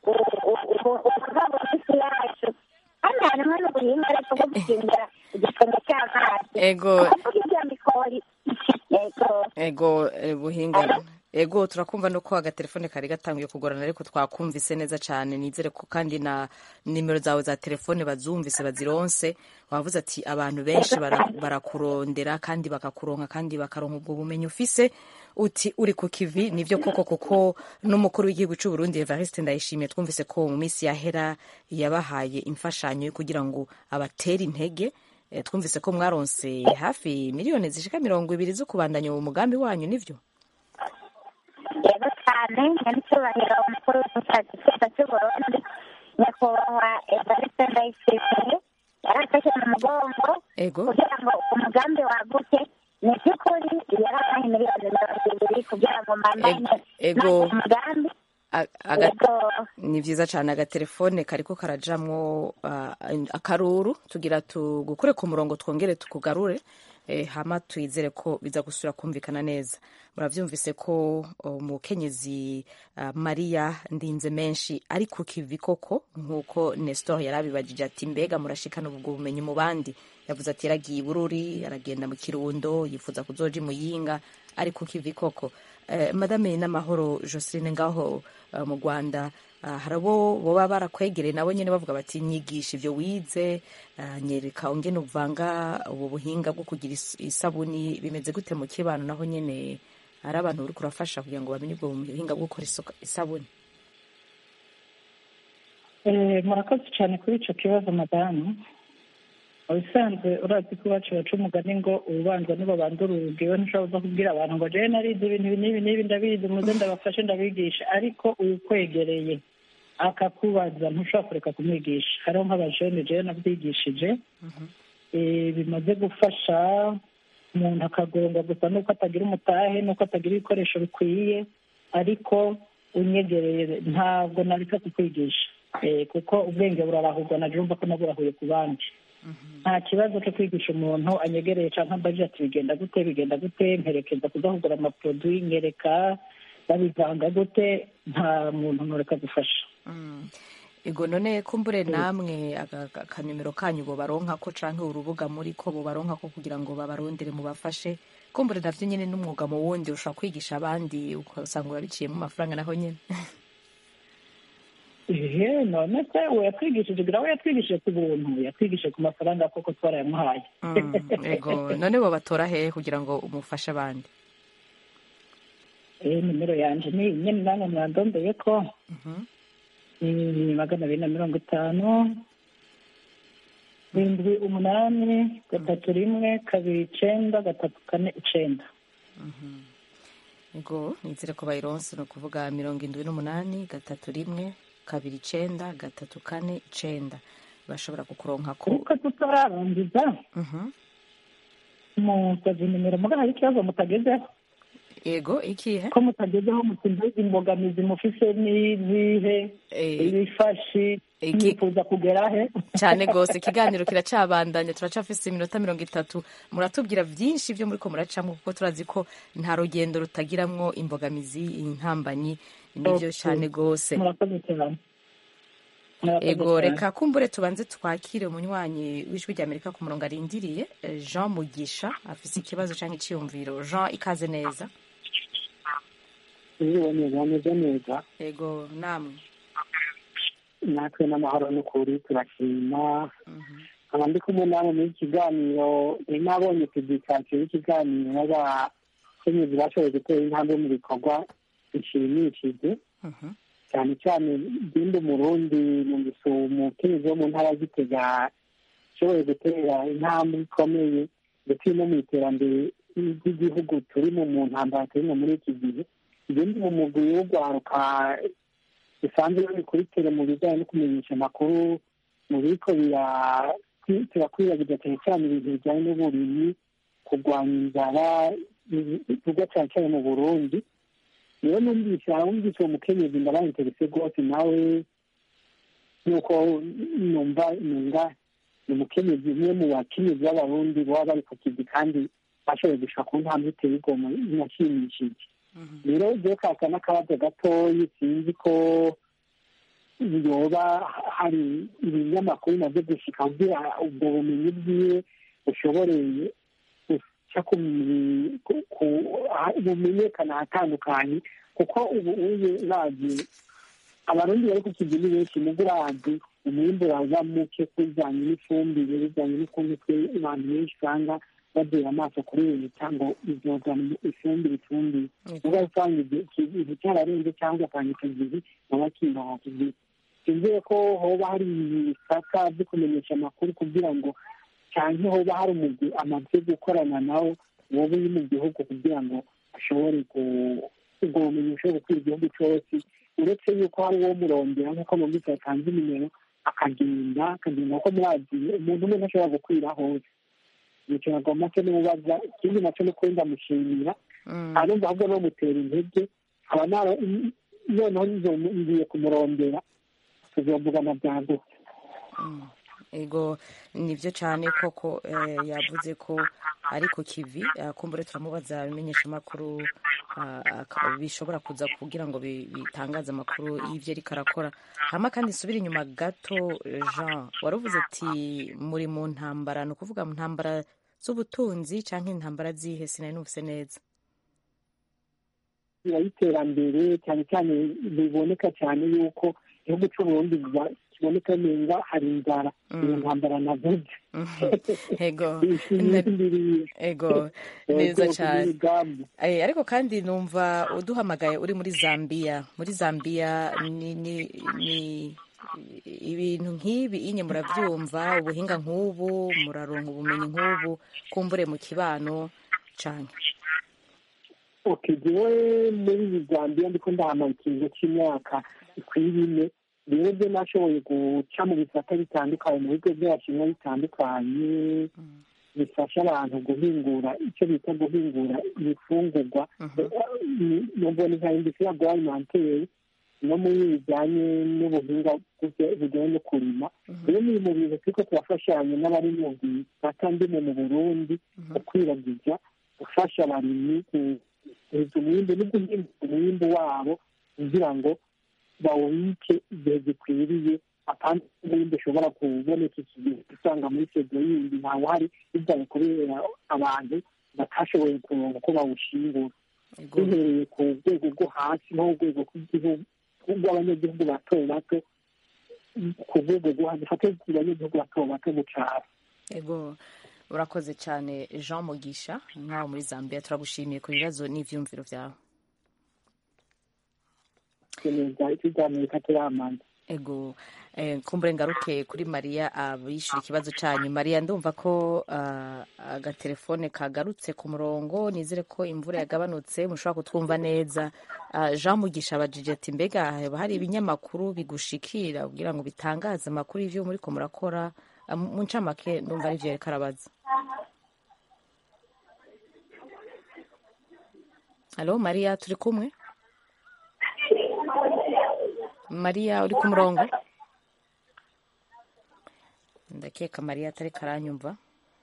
ubugabo bw'isi yacu kandi harimo n'ubuhinga ariko bwo gukingira igisenge cy'amazi ego kuvuga ibya mikori yego ego eh, buhinga ego turakumva no ko agatelefone kari gatanguye kugorana ariko twakumvise neza cyane nizere ko kandi na nimero zawe za telefone bazumvise bazironse wavuze ati abantu benshi bara- barakurondera kandi bakakuronka kandi bakaronka ubwo bumenyi ufise uti uri ku kivi nivyo koko kuko n'umukuru w'igihugu cy'u Burundi Evariste Ndayishimiye twumvise ko mu minsi yahera yabahaye imfashanyo yo kugira ngo abatere intege Eh, twumvise ko mwaronse hafi miliyoni zishika mirongo ibiri zo kubandanya uwo mugambi wanyu nivyo yego cyane nyanicyubahiro umukuru w'igihugu cy'igihugu cy'uburundi nyakubahwa evariste ndayishimiye yaraje mudufashe mu mugongo ego kugira ngo umugambi waguke ni by'ukuri yarabaye miliyoni mirongo ibiri kugira ngo mandanye ego nanjye umugambi A- aga- ego ni vyiza cane agatelefone kariko karajamwo ah, akaruru tugira tugukure ku murongo twongere tukugarure eh, hama twizere ko biza gusubira kumvikana neza muravyumvise ko umukenyezi uh, mariya ndinze menshi ari ku kivi koko nk'uko nestor yari abibajije ati mbega murashikana ubwo bumenyi mu bandi yavuze ati yaragiye i bururi aragenda mu kirundo yifuza kuzoja i muyinga ari ku kivi koko eh, madame n'amahoro joseline ngaho uh, mu rwanda uh, hari abo boba barakwegereye nabo nyene bavuga bati nyigisha ivyo wize uh, nyereka ongene uvanga ubu buhinga bwo kugira is- isabuni bimeze gute mu kibano naho nyene hari abantu uri kurafasha kugira ngo bamenye ubwo buhinga bwo gukora isoka- isabuni Eh, murakoze cyane kuri icyo kibazo madamu mu bisanzwe urazi ko iwacu baca umugani ngo ububanza nibo bandura urugi we ntushobora kuza kubwira abantu ngo jewe narize ibintu ibi n'ibi n'ibi ndabizi muze ndabafashe ndabigisha ariko uwukwegereye akakubaza ntushobora kureka kumwigisha hariho nk'abajene jewe nabyigishije Eh, bimaze gufasha umuntu akagomba gusa nuko atagira umutahe nuko atagira ibikoresho bikwiye ariko unyegereye ntabwo nareka kukwigisha Eh, kuko ubwenge burarahurwa na jumva ko naburahuye ku bandi nta kibazo cyo kwigisha umuntu anyegereye cyangwa mbaje ati bigenda gute bigenda gute mperekeza kudahugura amaproduwi nyereka babivanga gute nta muntu ntureka gufasha Mm. ego none kumbure namwe aga- aga- akanimero kanyu bobaronka ko canke urubuga muri ko bobaronka ko kugira ngo babarondere mubafashe kumbure navyo nyene n'umwuga mu wundi ushobora kwigisha abandi ugasanga urabiciyemo amafaranga naho nyene ehe none se uwo yatwigishije gira we yatwigishije ku buntu yatwigishije ku mafaranga koko twarayamuhaye Mm, ego none bobatora hehe kugira ngo umufashe abandi eh nimero yanje ni nyene namwe mwandondeye ko Mhm. ni magana abiri na mirongo itanu rindwi umunani gatatu rimwe kabiri icenda gatatu kane icenda ego nizere ko bayironse ni ukuvuga mirongo indwi n'umunani gatatu rimwe kabiri icenda gatatu kane icenda bashobora kukuronka ko ariko tutararangiza Mhm. musavye nimero muga hari ikibazo mutagezeho ego ikihe ko mutagezeho mutimbuza imbogamizi mufise n'izihe Eh, ibifashi iki- mwifuza kugera he cyane rwose ikiganiro kiracabandanya turacafise iminota mirongo itatu muratubwira byinshi byo muri ko muracamo kuko turazi ko nta rugendo rutagiramwo imbogamizi intambanyi nibyo Okay. cyane rwose murakoze cyane Murakoze ego cyane. reka kumbure tubanze twakire umunywanyi w'ijwi ry'amerika ku murongo arindiriye eh, jean mugisha afise ikibazo cyangwa icyiyumviro jean ikaze neza uriwe neza ameze neza ego namwe natwe n'amahoro n'ukuri turashima nkaba ndi kumwe namwe muri iki kiganiro nari nabonye publikasiyo y'ikiganiro y'abakenyezi bashoboye gutera intambwe mu bikorwa bishimishije Mhm. cyane cyane bindi umurundi numvise umukenyezi wo mu ntara ya gitega ashoboye gutera intambwe ikomeye ndetse no mu iterambere ry'igihugu turimo mu ntambara turimo muri iki gihe ibindi mu mugwi w'urwaruka bisanzwe bikurikira mu bijyanye no kumenyesha amakuru mu biriko turakwiragiza cyane cyane ibintu bijyanye n'uburimyi kurwanya inzara bikorwa cyane cyane mu burundi rero numvise wumvise uwo mukenyezi ndabaye interese rwose nawe nk'uko numva numva ni umukenyezi umwe mu bakenyezi b'abarundi baba bari ku kizi kandi bashoboye gushaka ku ntambwe iteye igomwe inashimishije rero ryo kaka n'akabazo gatoyi sinzi ko yoba hari ibinyamakuru bimaze gushika kugira ubwo bumenyi bwiwe bushoboreye guca bumenyekana ahatandukanye kuko ubu uye urazi abarundi bari ku kizi ni benshi mugo urazi umwimbu waza muke kubijyanye n'ifumbire bijyanye n'ukuntu twe abantu benshi usanga badera amaso kuri leta ngo izozana ifumbire ifumbire uba usanga igihe cyararenze cyangwa akanya akagizi baba kimara kigize sinzeye ko hoba hari ibisaka byo kumenyesha amakuru kugira ngo cyangwa hoba hari umugwi amaze gukorana nawo wowe uri mu gihugu kugira ngo ashobore ubwo bumenyi bushobore gukwira igihugu cyose uretse yuko hari uwo murondera nk'uko mu mbisi yatanze nimero akagenda akagenda kuko murazi umuntu umwe ntashobora gukwira hose nicyo nagomba cyo nimubaza ikindi nacyo ni kuri ndamushimira arumva ahubwo bamutera intege aba nara noneho nzo- ngiye kumurondera tuzovugana byagutse ego nibyo cyane koko eh, yavuze ko ari ku kivi eh, kumbure turamubaza ibimenyesha amakuru bishobora kuza kugira ngo bi- bitangaze amakuru y'ibyo ariko arakora hama kandi nsubire inyuma gato jean waravuze ati muri mu ntambara ni ukuvuga mu ntambara z'ubutunzi cyangwa intambara zihe sinari numvise neza y'iterambere cyane cyane biboneka cyane yuko igihugu cy'uburundi biba- kiboneka neza hari inzara iyo ntambara navuze ego Isindiriye. ego Yego, neza cyane imigambi. Eh, ariko kandi numva uduhamagaye uri muri zambia muri zambia ni, ni, ni ibintu nk'ibi inye murabyumva ubuhinga nk'ubu muraronka ubumenyi nk'ubu kumbure mu kibano cyane okay jewe muri zambia ndiko ndahamara ikiringo cy'imyaka ikwiye ine rero byo nashoboye guca mu bisata bitandukanye mu bigo by'abashinwa bitandukanye bifasha abantu guhingura icyo bita guhingura ibifungurwa nubwo ni nka industrie agroalimentaire no muri bijyanye n'ubuhinga bujya- bujyanye no kurima rero ni mu bintu turiko turafashanya n'abari mu bisata ndimo mu burundi gukwiragiza gufasha abarimyi guheza umwimbu no guhinga umwimbu wabo kugira ngo bawubike igihe gikwiriye apana umwimbu ushobora kuboneka iki gihe usanga muri sedo yindi ntawe uhari bibaye kubera abantu batashoboye kuronka uko bawushingura duhereye ku rwego rwo hasi nko ku rwego rw'igihugu rw'abanyagihugu bato bato ku rwego rwo hasi dufate abanyagihugu bato bato mu cyaro ego urakoze cyane jean mugisha nk'aho muri zambia turagushimiye ku bibazo n'ibyumviro byawe neza ikiganiro katiramanza ego eh, kumbure ngaruke kuri mariya abishyura ikibazo cyanyu mariya ndumva ko ah, agatelefone kagarutse ku murongo nizere ko imvura yagabanutse mushobora kutwumva neza Ah, jean mugisha abajije ati mbega haba hari ibinyamakuru bigushikira kugira ngo bitangaze amakuru y'ivyo muriko murakora Ah, mu mu ncamake ndumva ari vyo yariko arabaza halo mariya turi kumwe mariya uri ku murongo ndakeka mariya atari karanyumva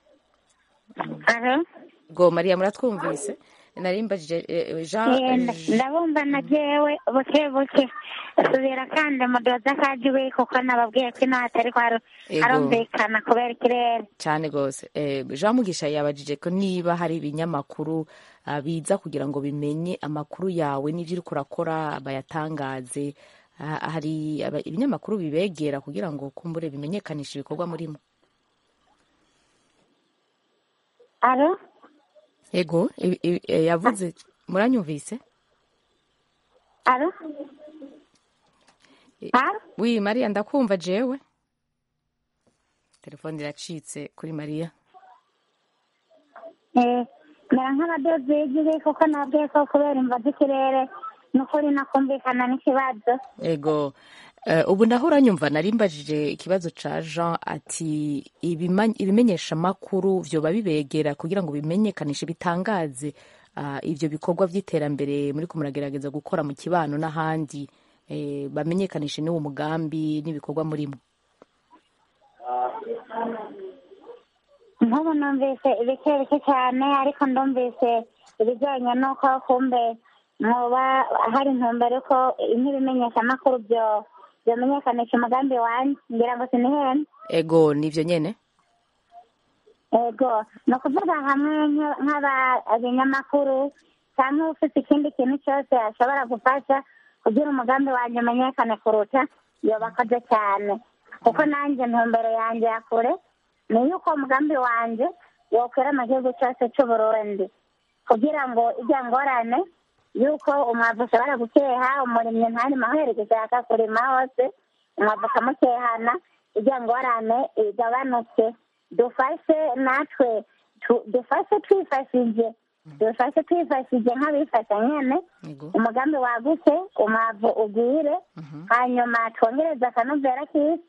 alo go mariya muratwumvise nari mbajije eh, jean Yenda, ndabumva na jewe buke buke subira kandi mudoza kajiwe kuko nababwiye ko inaha atari kwaro Ego. arumvikana kubera ikirere cyane rwose Eh, jean mugisha yabajije ko niba hari ibinyamakuru ah, biza kugira ngo bimenye amakuru yawe n'ibyo uriko urakora bayatangaze Ah, hari aba- ibinyamakuru bibegera kugira ngo kumbure bimenyekanishe ibikorwa murimo alo ego i- i- eh, yavuze muranyumvise alo alo wi mariya ndakumva jewe telefone iracitse kuri mariya Eh, mera nk'abadozi b'igihe kuko nababwiye ko kubera imva z'ikirere n'ukuri nakumvikana n'ikibazo ego Eh, ubu naho uranyumva nari mbajije ikibazo ca jean ati ibima- ibimenyeshamakuru vyoba bibegera kugira ngo bimenyekanishe bitangaze ah, ivyo bikorwa vy'iterambere muriko muragerageza gukora mu kibano n'ahandi eh, bamenyekanishe n'uwo mugambi n'ibikorwa murimo nk'ubu numvise ibike bike cyane ariko ndumvise ibijyanye n'uko kumbe mwoba hari intumbero ko nk'ibimenyeshamakuru byo byomenyekanisha umugambi wanjye ngira ngo sinihene ego nivyo nyene ego ni ukuvuga hamwe nk- nk'abinyamakuru cyangwa ufite ikindi kintu cyose ashobora gufasha kugira umugambi wanjye umenyekane kuruta yobakoze cyane kuko nanjye ntumbero yanjye ya kure ni yuko umugambi wanjye wokwera mu gihugu cyose cy'uburundi kugira ngo ijya ngorane yuko umwavu ushobora gukeha umurimyi ntarimo aherekeza yaka kurima hose umwavu ukamukehana ijya ngorane igabanuke dufashe natwe tu- dufashe twifashije dufashe twifashije nk'abifasha nyene ego umugambi wagutse umwavu ugwire hanyuma twongereze akanovera k'isi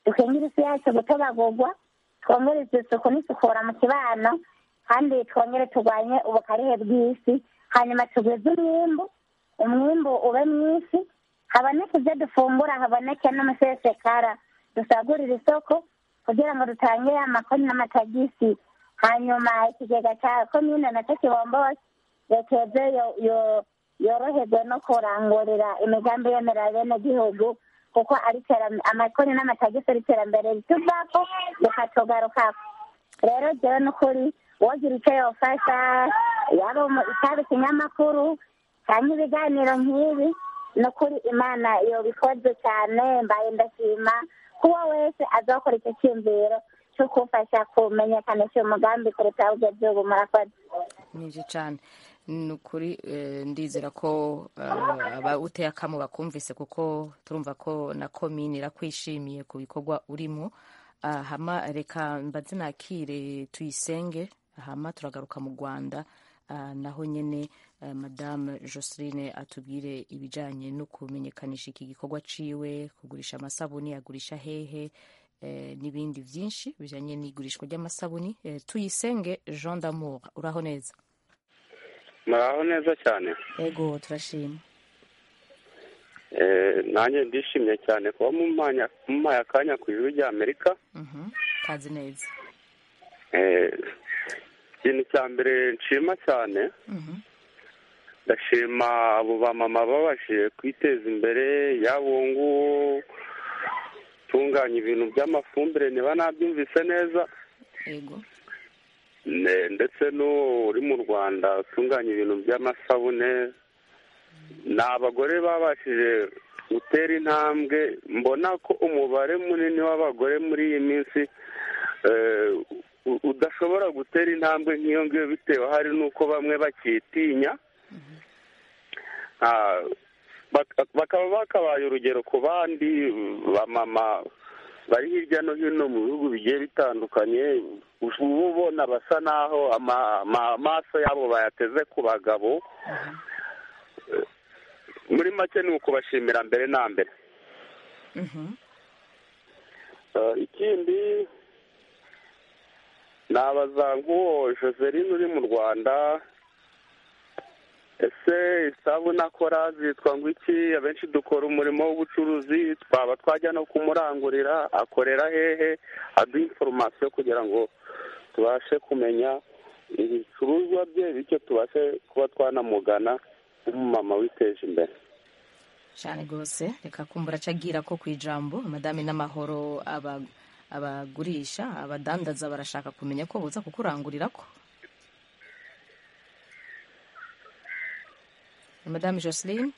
dukingire isi yacu gutobagurwa twongereze isuku n'isukura mu kibano kandi twongere turwanye ubukarihe bw'isi hanyuma tugwize umwimbu umwimbu ube mwinshi haboneke ibyo dufungura haboneke n'umusesekara dusagurire isoko kugira ngo dutange amakoni n'amatagisi hanyuma ikigega cya komine nacyo kibombose rekeze yoroherwe no kurangurira imigambi yemerera bene gihugu kuko ari amakoni n'amatagisi ari iterambere rituvako rikatugarukako rero jewe n'ukuri wogira icyo yofasha yaba itaba ikinyamakuru cyangwa ibiganiro nk'ibi n'ukuri imana yobikoze cyane mbaye ndashima kuba wese azakora icyo cyiyumviro cyo kumfasha kumenyekanisha umugambi kuruta ubwo gihugu murakoze nibyo cyane ni ukuri ndizera ko abawuteye akamu bakumvise kuko turumva ko na komini irakwishimiye ku bikorwa urimo hama reka mbaze nakire tuyisenge hama turagaruka mu rwanda naho nyine madame joseline atubwire ibijyanye no kumenyekanisha iki gikorwa ciwe kugurisha amasabuni agurisha hehe n'ibindi byinshi bijyanye n'igurishwa ry'amasabuni tuyisenge jean d'amour uraho neza muraho neza cyane yego turashima nanjye ndishimye cyane kuba mumpaye akanya ku ijuru rya amerika kazi neza ikintu cya mbere nshima cyane ndashima abo bamama babashije kwiteza imbere yaba uwo nguwo utunganya ibintu by'amafumbire niba nabyumvise neza yego ndetse n'uwo uri mu rwanda utunganya ibintu by'amasabune ni abagore babashije gutera intambwe mbona ko umubare munini w'abagore muri iyi minsi udashobora gutera intambwe nk'iyo ngiyo bitewe hari n'uko bamwe bakitinya bakaba bakabaye urugero ku bandi bamama bari hirya no hino mu bihugu bigiye bitandukanye uba ubona basa naho amaso yabo bayateze ku bagabo muri make ni ukubashimira mbere na mbere ikindi nabaza nk'uwo joseline uri mu rwanda ese isabune akora zitwa ngo iki abenshi dukora umurimo w'ubucuruzi twaba twajya no kumurangurira akorera hehe aduha inforomasiyo kugira ngo tubashe kumenya ibicuruzwa bye bityo tubashe kuba twanamugana nk'umumama witeje imbere cyane rwose reka kumbura acagira ko ku ijambo amadame n'amahoro abagurisha abadandaza barashaka kumenya ko buza kukurangurira ko madame joseline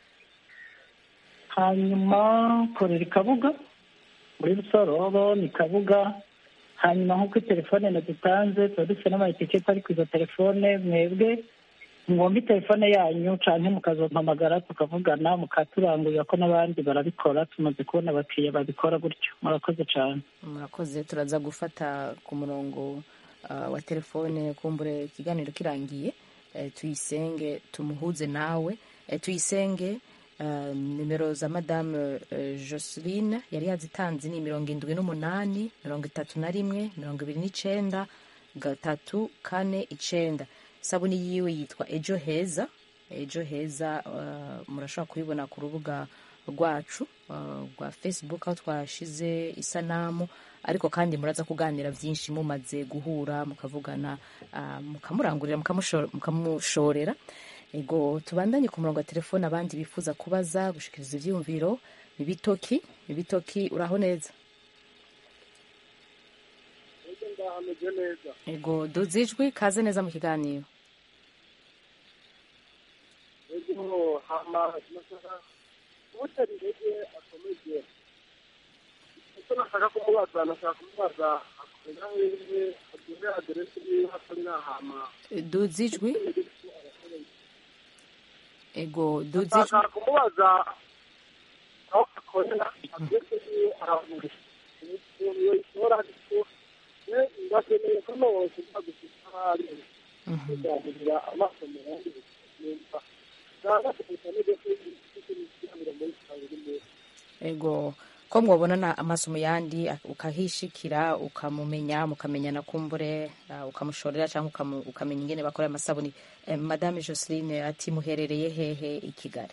hanyuma korera ikabuga muri rusorobo ni kabuga hanyuma nk'uko telefone nadutanze tuba dufite n'amaetiketi ari ku izo telefone mwebwe mwumve telefone yanyu cyane mukazompamagara tukavugana mukaturangurira ko n'abandi barabikora tumaze kubona abakiriya babikora gutyo murakoze cyane murakoze turaza gufata ku murongo wa telefone kumbure ikiganiro kirangiye tuyisenge tumuhuze nawe tuyisenge nimero za madame joseline yari yazitanze ni mirongo irindwi n'umunani mirongo itatu na rimwe mirongo ibiri n'icyenda gatatu kane icyenda isabune yiwe yitwa ejo heza ejo heza murashobora kuyibona ku rubuga rwacu rwa facebook aho twashize isanamu ariko kandi muraza kuganira byinshi mumaze guhura mukavugana mukamurangurira mukamushorera ego tubandanye ku murongo wa telefone abandi bifuza kubaza gushikiriza ibyiyumviro ibitoki ibitoki uraho neza ego duze ijwi kaze neza mu kiganiro utari intege akomeje icyo nashaka kumubaza nashaka kumubaza akorera hehe aduhe aderesi yiwe akorera hama duze ijwi ego duze ijwi nashaka kumubaza aho akorera aderesi yiwe aragurisha iyo ishobora ariko ndakeneye ko nose nzagushika ahari kuzagurira amasomero yandi nimba ego ko mwabonana amaso mu yandi ak- ukahishikira ukamumenya mukamenyana kumbure uh, ukamushorera cyangwa ukamu- ukamenya ingene bakora amasabuni eh, madame joseline ati muherereye hehe i kigali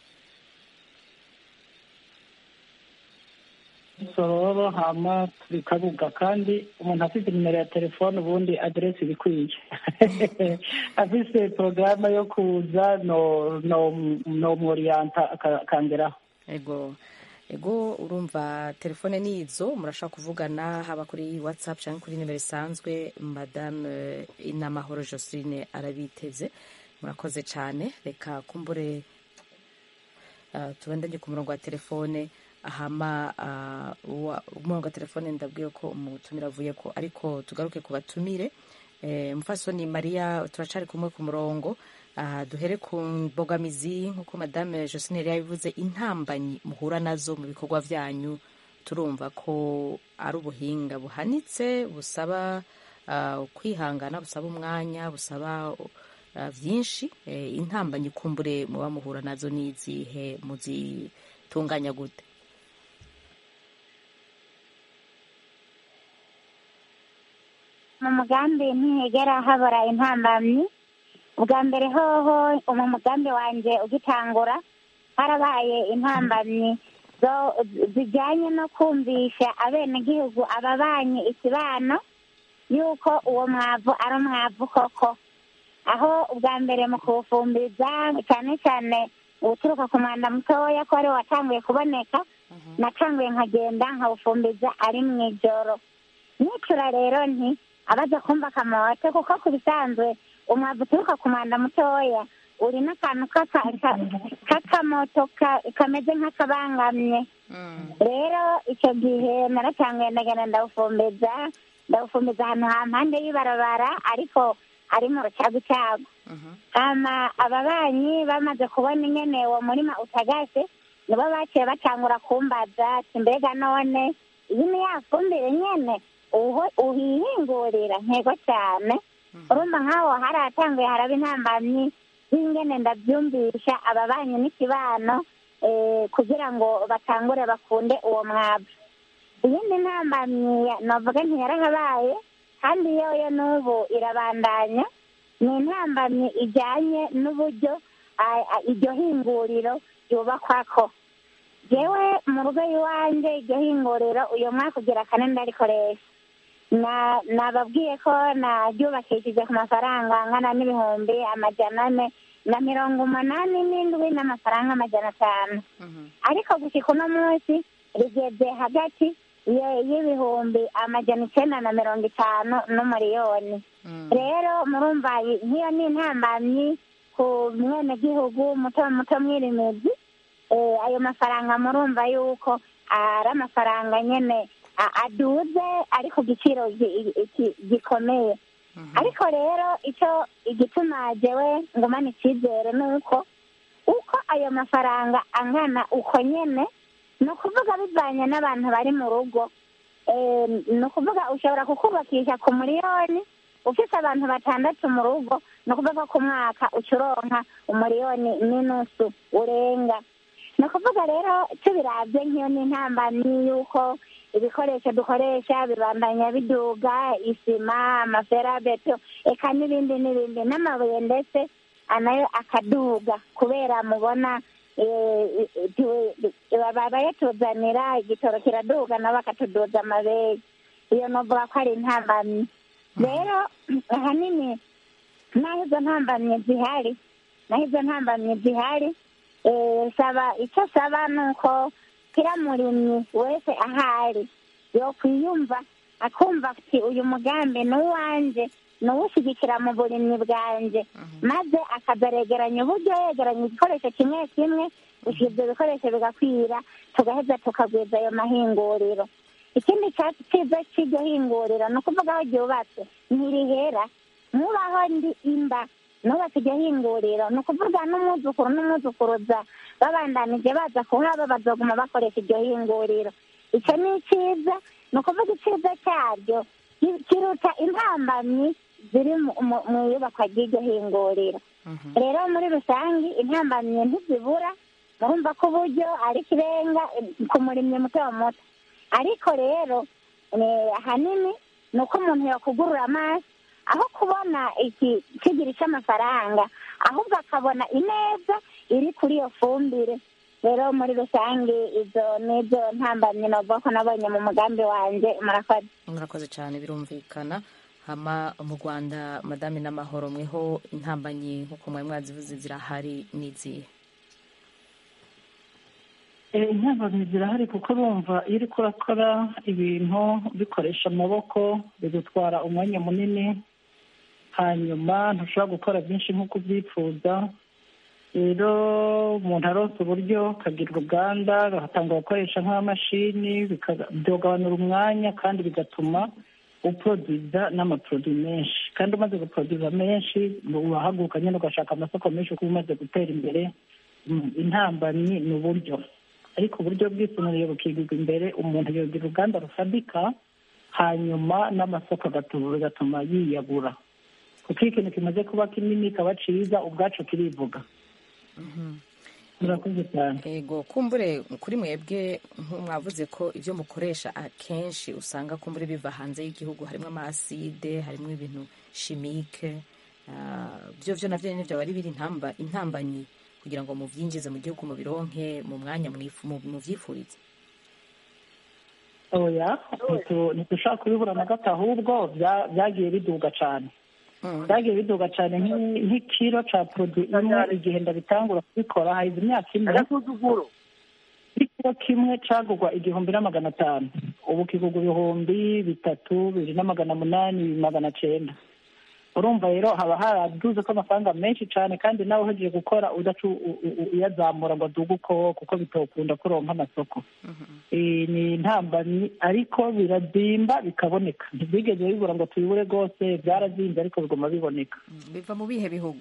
sororo hama turi kabuga kandi umuntu afite nimero ya telefone ubundi aderesi ibikwiye afise porogaramu yo kuza no no no mworiyanta akangeraho ego ego urumva telefone ni izo murashaka kuvugana haba kuri whatsapp cyangwa kuri nimero isanzwe madame eh, inamahoro joseline arabiteze murakoze cyane reka kumbure uh, tubandanye ku murongo wa telefone hama uh, wa- umurongo wa telefone ndabwiye ko umutumire avuye ko ariko tugaruke ku batumire eh, mufasoni mariya turacari kumwe ku murongo aha duhere ku mbogamizi nk'uko madame josine yari yabivuze intambanyi muhura nazo mu bikorwa byanyu turumva ko ari ubuhinga buhanitse busaba uh, kwihangana busaba umwanya busaba uh, byinshi eh, intambanyi kumbure muba muhura nazo n'izihe muzitunganya gute mu mugambi ntihegera habura intambamyi ubwa mbere hoho mu mugambi wanjye ugitangura harabaye intambamyi zo- zijyanye no kumvisha abenegihugu ababanyi ikibano yuko uwo mwavu ari umwavu koko aho ubwa mbere mu kuwufumbiza cyane cyane uturuka ku mwanda mutoya ko ariwo watanguye kuboneka natanguye nkagenda nkawufumbiza ari mu ijoro nicura rero nti abaza kumva akamote kuko ku bisanzwe umwavu uturuka ku mwanda mutoya uri n'akantu k'aka- ka- k'akamoto ka- kameze nk'akabangamye rero icyo gihe naratanguye ndagenda ndawufumbiza ndawufumbiza ahantu ha mpande y'ibarabara ariko ari mu rucagucagu hama ababanyi bamaze kubona ingene uwo murima utagase nibo baciye batangura kumbaza ati mbega none iyi ni ya fumbire nyene uho uhihingurira ntego cyane urumva nk'aho hari ahatanguye haraba intambamyi z'ingene ndabyumvisha ababanyi n'ikibano eh, kugira ngo batangure bakunde uwo mwavu iyindi ntambamyi ya- novuga ntiyarahabaye kandi yoyo n'ubu irabandanya ni intambamyi ijyanye n'uburyo ah, ah, iryo hinguriro ryubakwako jewe mu rugo iwanjye iryo hinguriro uyu mwaka ugira kane ndarikoresha na nababwiye ko naryubakishije ku mafaranga angana n'ibihumbi amajana ane na mirongo umunani n'indwi n'amafaranga amajana atanu ariko gushyika uno munsi rigeze hagati ye- y'ibihumbi amajana icyenda na mirongo itanu n'umuriyoni rero murumva iyi- nk'iyo ni intambamyi ku mwenegihugu muto muto mwirimizi eh, ayo mafaranga murumva yuko ari amafaranga nyene a- aduze ari ku giciro gi- gi- gikomeye ariko rero icyo igituma jewe ngumana icyizere ni uko uko ayo mafaranga angana uko nyene ni ukuvuga bivanye n'abantu bari mu rugo Eh, ni ukuvuga ushobora kukubakisha ku miliyoni ufite abantu batandatu mu rugo ni ukuvuga ku mwaka uca uronka umuriyoni n'inusu urenga ni ukuvuga rero tubirabye nk'iyo ni intambamyi y'uko ibikoresho dukoresha bibandanya biduga isima amaferabeto eka n'ibindi n'ibindi n'amabuye ndetse nayo akaduga kubera mubona eh, tu- baba bayatuzanira igitoro kiraduga nabo bakatuduza amabere iyo novuga ko ari intambamyi rero ahanini naho izo ntambamyi zihari naho izo ntambamyi zihari eh, saba icyo saba ni uko kira murimyi wese ahari yokwiyumva akumva ati uyu mugambi ni uwanjye ni uwushyigikira mu burimyi bwanjye maze akazaregeranya uburyo yegeranya igikoresho kimwe kimwe gusa ibyo bikoresho bigakwira tugaheza tukagwiza ayo mahinguriro ikindi cyatsi cyiza cy'iryo hinguriro ni ukuvuga aho ryubatse ntirihera nkubaho ndi imba nubatse iryo hinguriro ni ukuvuga n'umwuzukuru n'umwuzukuruza babandanije baza kuhaba bazoguma bakoresha iryo hinguriro icyo ni icyiza ni ukuvuga icyiza cyaryo ki- kiruta intambamyi ziri mu- mu- mu iyubakwa ry'iryo hinguriro rero muri rusange intambamyi ntizibura murumva ko uburyo ari ikirenga eh, ku murimyi muto muto ariko rero eh, ahanini ni uko umuntu yakugurura amaso aho kubona iki kigiri cy'amafaranga ahubwo akabona ineza iri kuri iyo fumbire rero muri rusange izo nizo ntambamyi navuga ko nabonye mu mugambi wanjye murakoze murakoze cyane birumvikana hama mu rwanda madame n'amahoro mweho intambanyi nk'uko mwari mwazivuze zirahari n'izihe Eh, intambamyi zirahari kuko urumva iyo uriko urakora ibintu bikoresha amaboko bigutwara umwanya munini hanyuma ntushobora gukora byinshi nk'uko ubyifuza rero umuntu aronse uburyo akagira uruganda agatanga gukoresha nk'amashini bikaga- byogabanura umwanya kandi bigatuma uporoduza n'amaporoduwi menshi kandi umaze guporoduza menshi urahaguruka nyine ugashaka amasoko menshi kuko umaze gutera imbere Mm, intambamyi ni uburyo ariko uburyo bwisumbuye bukigirwa imbere umuntu yogira uruganda rufadika hanyuma n'amasoko agatuma bigatuma yiyagura kuko iyo ikintu kimaze kuba kinini kaba ciza ubwacu kirivuga murakoze cyane ego kumbure kuri mwebwe mwavuze ko ibyo mukoresha akenshi usanga kumbure biva hanze y'igihugu harimo amaside harimo ibintu shimike ah, byo byo navyo nyene byaba ari biri intamba intambanyi kugira ngo muvyinjize mu gihugu mubironke mu mwanya mwifu- mu- muvyifurize oya ntitu- ntitushaka kubibura na gato ahubwo bya- byagiye biduga cyane byagiye biduga cyane nk'i- nk'ikiro ca produit imwe igihe ndabitangura kubikora haize imyaka ine ikiro kimwe cagurwa igihumbi na magana atanu ubu kigurwa ibihumbi bitatu bibiri na magana munani bibiri magana cenda urumva rero haba haraduze ko amafaranga menshi cyane kandi nawe uhejeje gukora udacu u- u- u- uyazamura ngo aduge uko kuko bitokunda kuronka amasoko Eh, ni intambamyi ariko birazimba bikaboneka ntibwigeze bibura ngo tubibure rwose byarazimbye ariko biguma biboneka biva mu bihe bihugu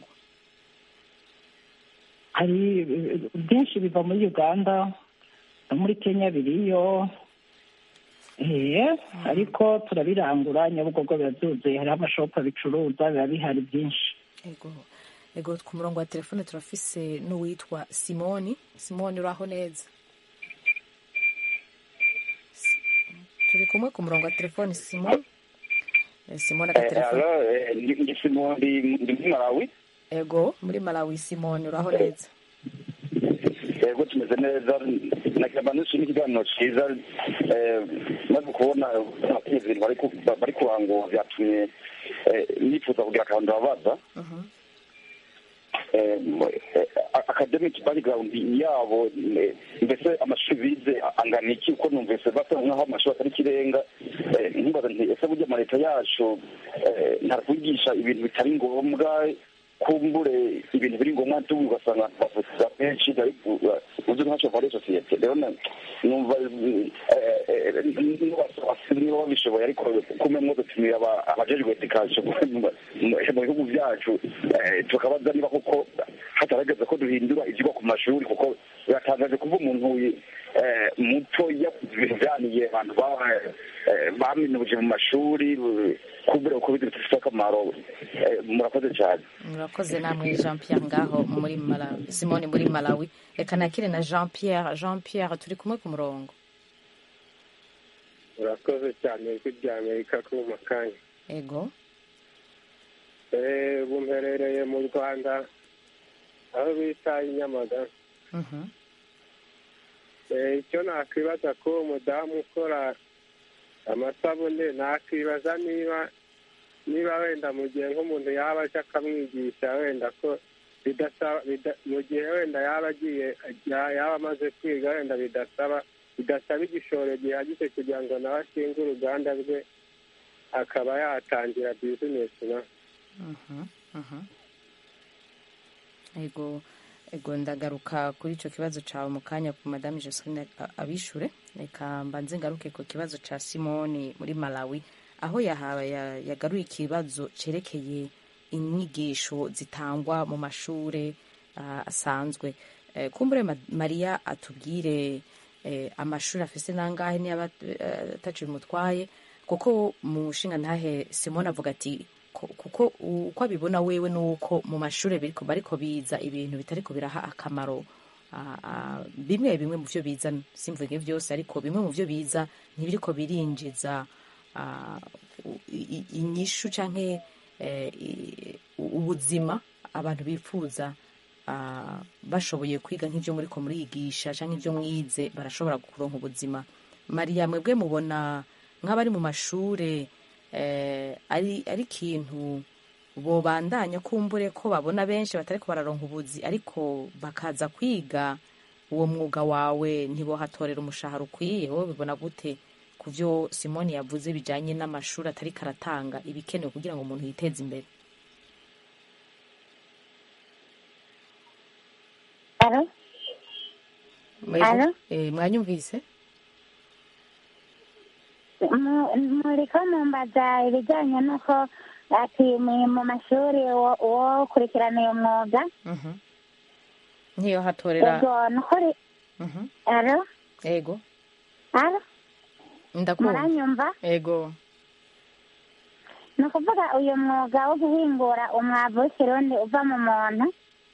hari eh, byinshi biva muri uganda no muri kenya biriyo eh, ariko turabirangura nyabugogo birazuzuye hariho amashopu abicuruza biba bihari byinshi ego ego ku murongo wa telefone turafise n'uwitwa simoni simoni uraho neza S- turi kumwe ku murongo wa telefone simoni Eh, simoni agatelefone ndi simondi ndi muri malawi ego muri malawi simoni uraho neza yego tumeze neza nakiramba nishimye ikiganiro cyiza eh, maze kubona abategetsi ibintu bari ku- bari kurangura byatumye eh, nifuza kugira akantu babaza Eh, eh, academic background yabo eh, mbese amashuri bize angana iki uko numvise basa nkaho amashuri atari ikirenga Eh, nkibaza nti ese burya ama leta yacu eh, ntarakwigisha ibintu bitari ngombwa kumbure ibintu biri ngombwa tubu ugasanga bavuga benshi bari uzi ntacyo muri sosiyete rero na- numva eh, eh, nubasaba niba babishoboye ariko kumwe mwo dutumira aba- abajejwe edikasiyo mu mu bihugu byacu eh, tukabaza niba koko hatarageze ko duhindura ibyigwa ku mashuri kuko biratangaje kuba umuntu eh, muto yakoze ibintu byaniye abantu ba- eh, baminuje mu mashuri kumbure uko bizi bifite akamaro Eh, murakoze cyane murakoze namwe jean pierre ngaho muri malawi simoni muri malawi reka nakire na jean pierre jean pierre turi kumwe ku murongo urakoze cyane ijwi rya amerika kuri mu kanya ego Eh, ubu mperereye mu rwanda aho bita i nyamagabe Mhm. Eh, icyo nakwibaza ko uwo mudamu ukora amasabune nakwibaza niba niba wenda mu gihe nk'umuntu yaba aje akamwigisha wenda ko bidasaba bida- mu gihe wenda yaba agiye ya- yaba amaze kwiga wenda bidasaba bidasaba igishoro gihagije kugira ngo nawe ashinge uruganda rwe akaba yatangira bizinesi nawe Mhm, mhm. ego ego ndagaruka kuri icyo kibazo cyawe mu kanya ku madame josephine a- abishure reka mbanze ngaruke ku kibazo cya simoni muri malawi aho yahawe ya- yagaruye ikibazo cyerekeye inyigisho zitangwa mu mashuri ah, asanzwe Eh, kumbure Ma- mariya atubwire eh, amashuri afise nangahe niba eh, ataco bimutwaye kuko mu nshinga ntahe simoni avuga ati ko- kuko uko abibona wewe nuko mu mashuri biriko bariko biza ibintu bitariko biraha akamaro ah, ah, bimwe bimwe mu byo biza simvuge byose ariko bimwe mu byo biza ntibiriko birinjiza ah, u- i- i- inyishu canke eh, i- ubuzima abantu bifuza ah, bashoboye kwiga nk'ibyo muri ko murigisha canke ibyo mwize barashobora kuronka ubuzima mariya mwebwe mubona nk'abari mu mashure eh, ari ari ikintu bobandanya kumbure ko babona benshi batariko bararonka ubuzi ariko bakaza kwiga uwo mwuga wawe ntibohatorera umushahara ukwiye wowe bibona gute ku byo simoni yavuze bijanye n'amashuri atari karatanga ibikenewe kugira ngo umuntu yiteze imbere alo Mwebwe- Alo? eh, mwanyumvise Mu- muriko mumbaza ibijyanye n'uko ati mu mu mashuri wo wo kurikirana uyu mwuga Mhm. ntiyohatorera ubwo ni ukuri Mhm. alo ego alo ndakumva muranyumva ego ni ukuvuga uyu mwuga wo guhingura umwavu w'ikirundi uva mu muntu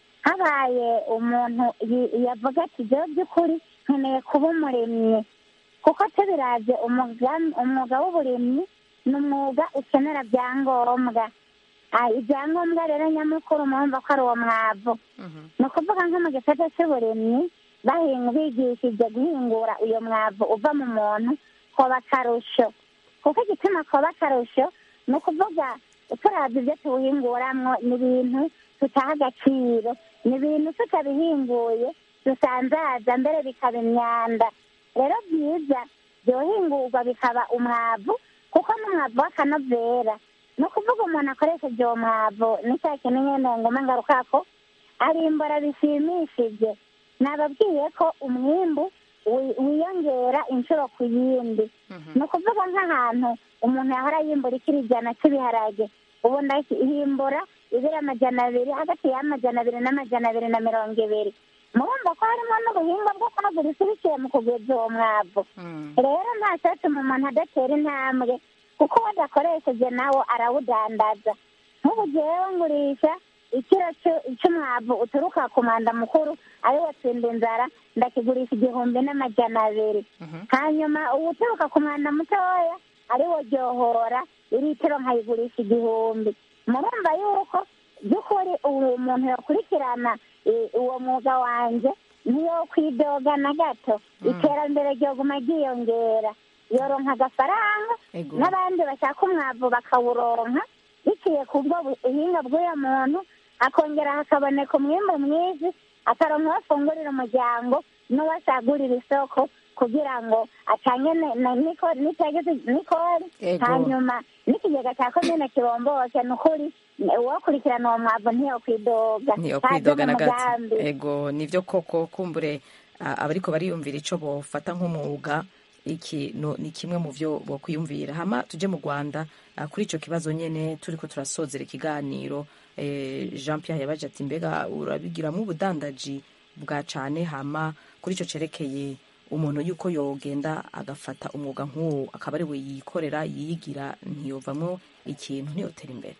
habaye umuntu yi- yavuga ati jyewe by'ukuri nkeneye kuba umurimyi kuko tubiravye umuga- umwuga w'uburimyi ni umwuga ukenera byangombwa Ah, ibyangombwa rero nyamukuru murumva ko ari uwo mwavu ni ukuvuga nko mu gisata cy'uburimyi bahinga bigishije guhingura uyu mwavu uva mu muntu koba akarusho kuko igituma koba akarusho ni ukuvuga turavye ibyo tuwuhinguramwo ni ibintu tutaha agaciro ni ibintu tutabihinguye dusanzaza mbere bikaba imyanda rero byiza byohingurwa bikaba umwavu kuko n'umwavu w'akanovera ni ukuvuga umuntu akoresheje uwo mwavu n'icya kintu nyene ngoma ngarukako arimbura bishimishije nababwiye ko umwimbu wi- wiyongera inshuro ku yindi ni ukuvuga nk'ahantu umuntu yahora yimbura ikiri ijana cy'ibiharage ubu ndahimbura ibiri amajana abiri hagati y'amajana abiri n'amajana abiri na mirongo ibiri murumva ko harimo n'ubuhinga bwo kwagura isi biciye mu kugwiza uwo mwavu rero nta cyatuma umuntu adatera intambwe kuko uwo adakoresheje nawo arawudandaza nk'ubu jewe ngurisha ikiro c'u- c'umwavu uturuka ku mwanda mukuru ariwo tsinda inzara ndakigurisha igihumbi n'amajana abiri hanyuma uwuturuka ku mwanda mutoya ariwo ryohora iritiro nkayigurisha igihumbi murumva yuko by'ukuri ubu muntu yakurikirana eh, uwo mwuga wanje niyo kwidoga na gato iterambere ryoguma ryiyongera yoronka agafaranga Ego. n'abandi bashaka umwavu bakawuronka biciye ku bwo buhinga bw'uyo muntu akongera hakaboneka umwimbu mwiza akaronka uwo afungurira umuryango n'uwasagurira isoko kugira ngo atange ne- ne- nikori nitageze nikori Ego. hanyuma n'ikigega cya komine kiromboke ni ukuri uwokurikirana uwo mwavu ntiyokwidoga niyo ntaje kwidoga mu na gato mugambi ego nivyo koko kumbure ah, abariko bariyumvira ico bofata nk'umwuga iki no, ni kimwe mu vyo bokwiyumvira hama tuje mu rwanda ah, kuri ico kibazo nyene turiko turasozera ikiganiro eh, jean pierre yabaje ati mbega urabigiramwo ubudandaji bwa cane hama kuri ico cerekeye umuntu yuko yogenda agafata umwuga nk'uwo akaba ari we yikorera yiyigira ntiyovamwo ikintu ntiyotera imbere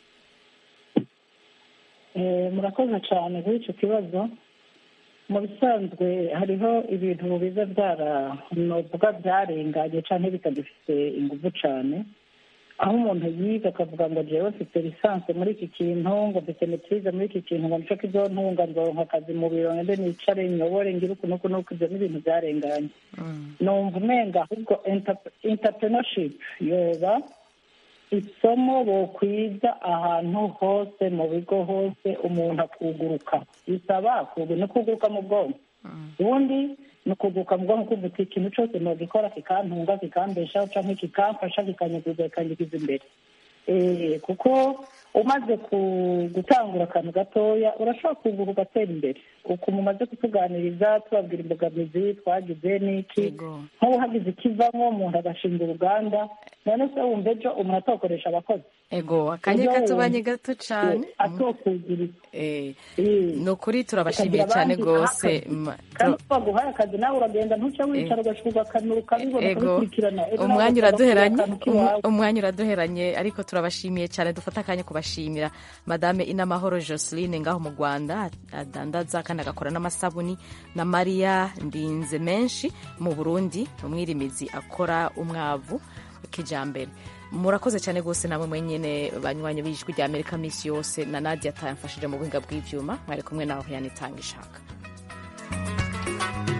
Eh, murakoze cyane kuri icyo kibazo mu bisanzwe hariho ibintu biza byaranovuga byarenganye cyangwa bitagifite ingufu cyane aho umuntu yiga akavuga ngo jewe mfite lisansi muri iki kintu ngo mfite metize muri iki kintu ngo nico kizontunga nzoronka akazi mu biro ngende nicare nyobore ngire uku nuku nuku ibyo ni ibintu byarenganye numva umenga ahubwo entrepreneurship yoba isomo bokwiza ahantu hose mu bigo hose umuntu akuguruka bisaba kugu ni ukuguruka mu bwonko ubundi ni ukuguruka mu bwonko kumva uti ikintu cyose nogikora kikantunga kikambeshaho cyangwa kikamfasha kikanyuguza kikanyigiza imbere Eh, kuko umaze ku- gutangura akantu gatoya urashobora kuguruka ugatera imbere ukuntu umaze kutuganiriza tubabwira imbogamizi twagize n'iki nk'ubu hagize ikivamo umuntu agashinga uruganda none se wumva ejo umuntu atokoresha abakozi ego akanya Ejo katubanye wumva gato cane atokugira Eh, ni ukuri turabashimiye Ukagira cyane abandi rwose akazi. Ma- kandi tu- twaguhaye akazi nawe uragenda ntuce wicara ugashuka akantu ukabibona ego ukabikurikirana Ejo nawe umwanya ugasanga uraduheranye akantu k'iwawe. umwanya uraduheranye ariko turabashimiye cyane dufate akanya kuba kubashimira madame inamahoro joseline ngaho mu rwanda adandaza kandi agakora n'amasabuni na mariya ndinze menshi mu burundi umwirimizi akora umwavu kijambere murakoze cyane rwose namwe mwenyine banywanyi b'ijwi rya amerika minsi yose na nadia atayamfashije mu buhinga bw'ivyuma mwari kumwe naho yanitanga ishaka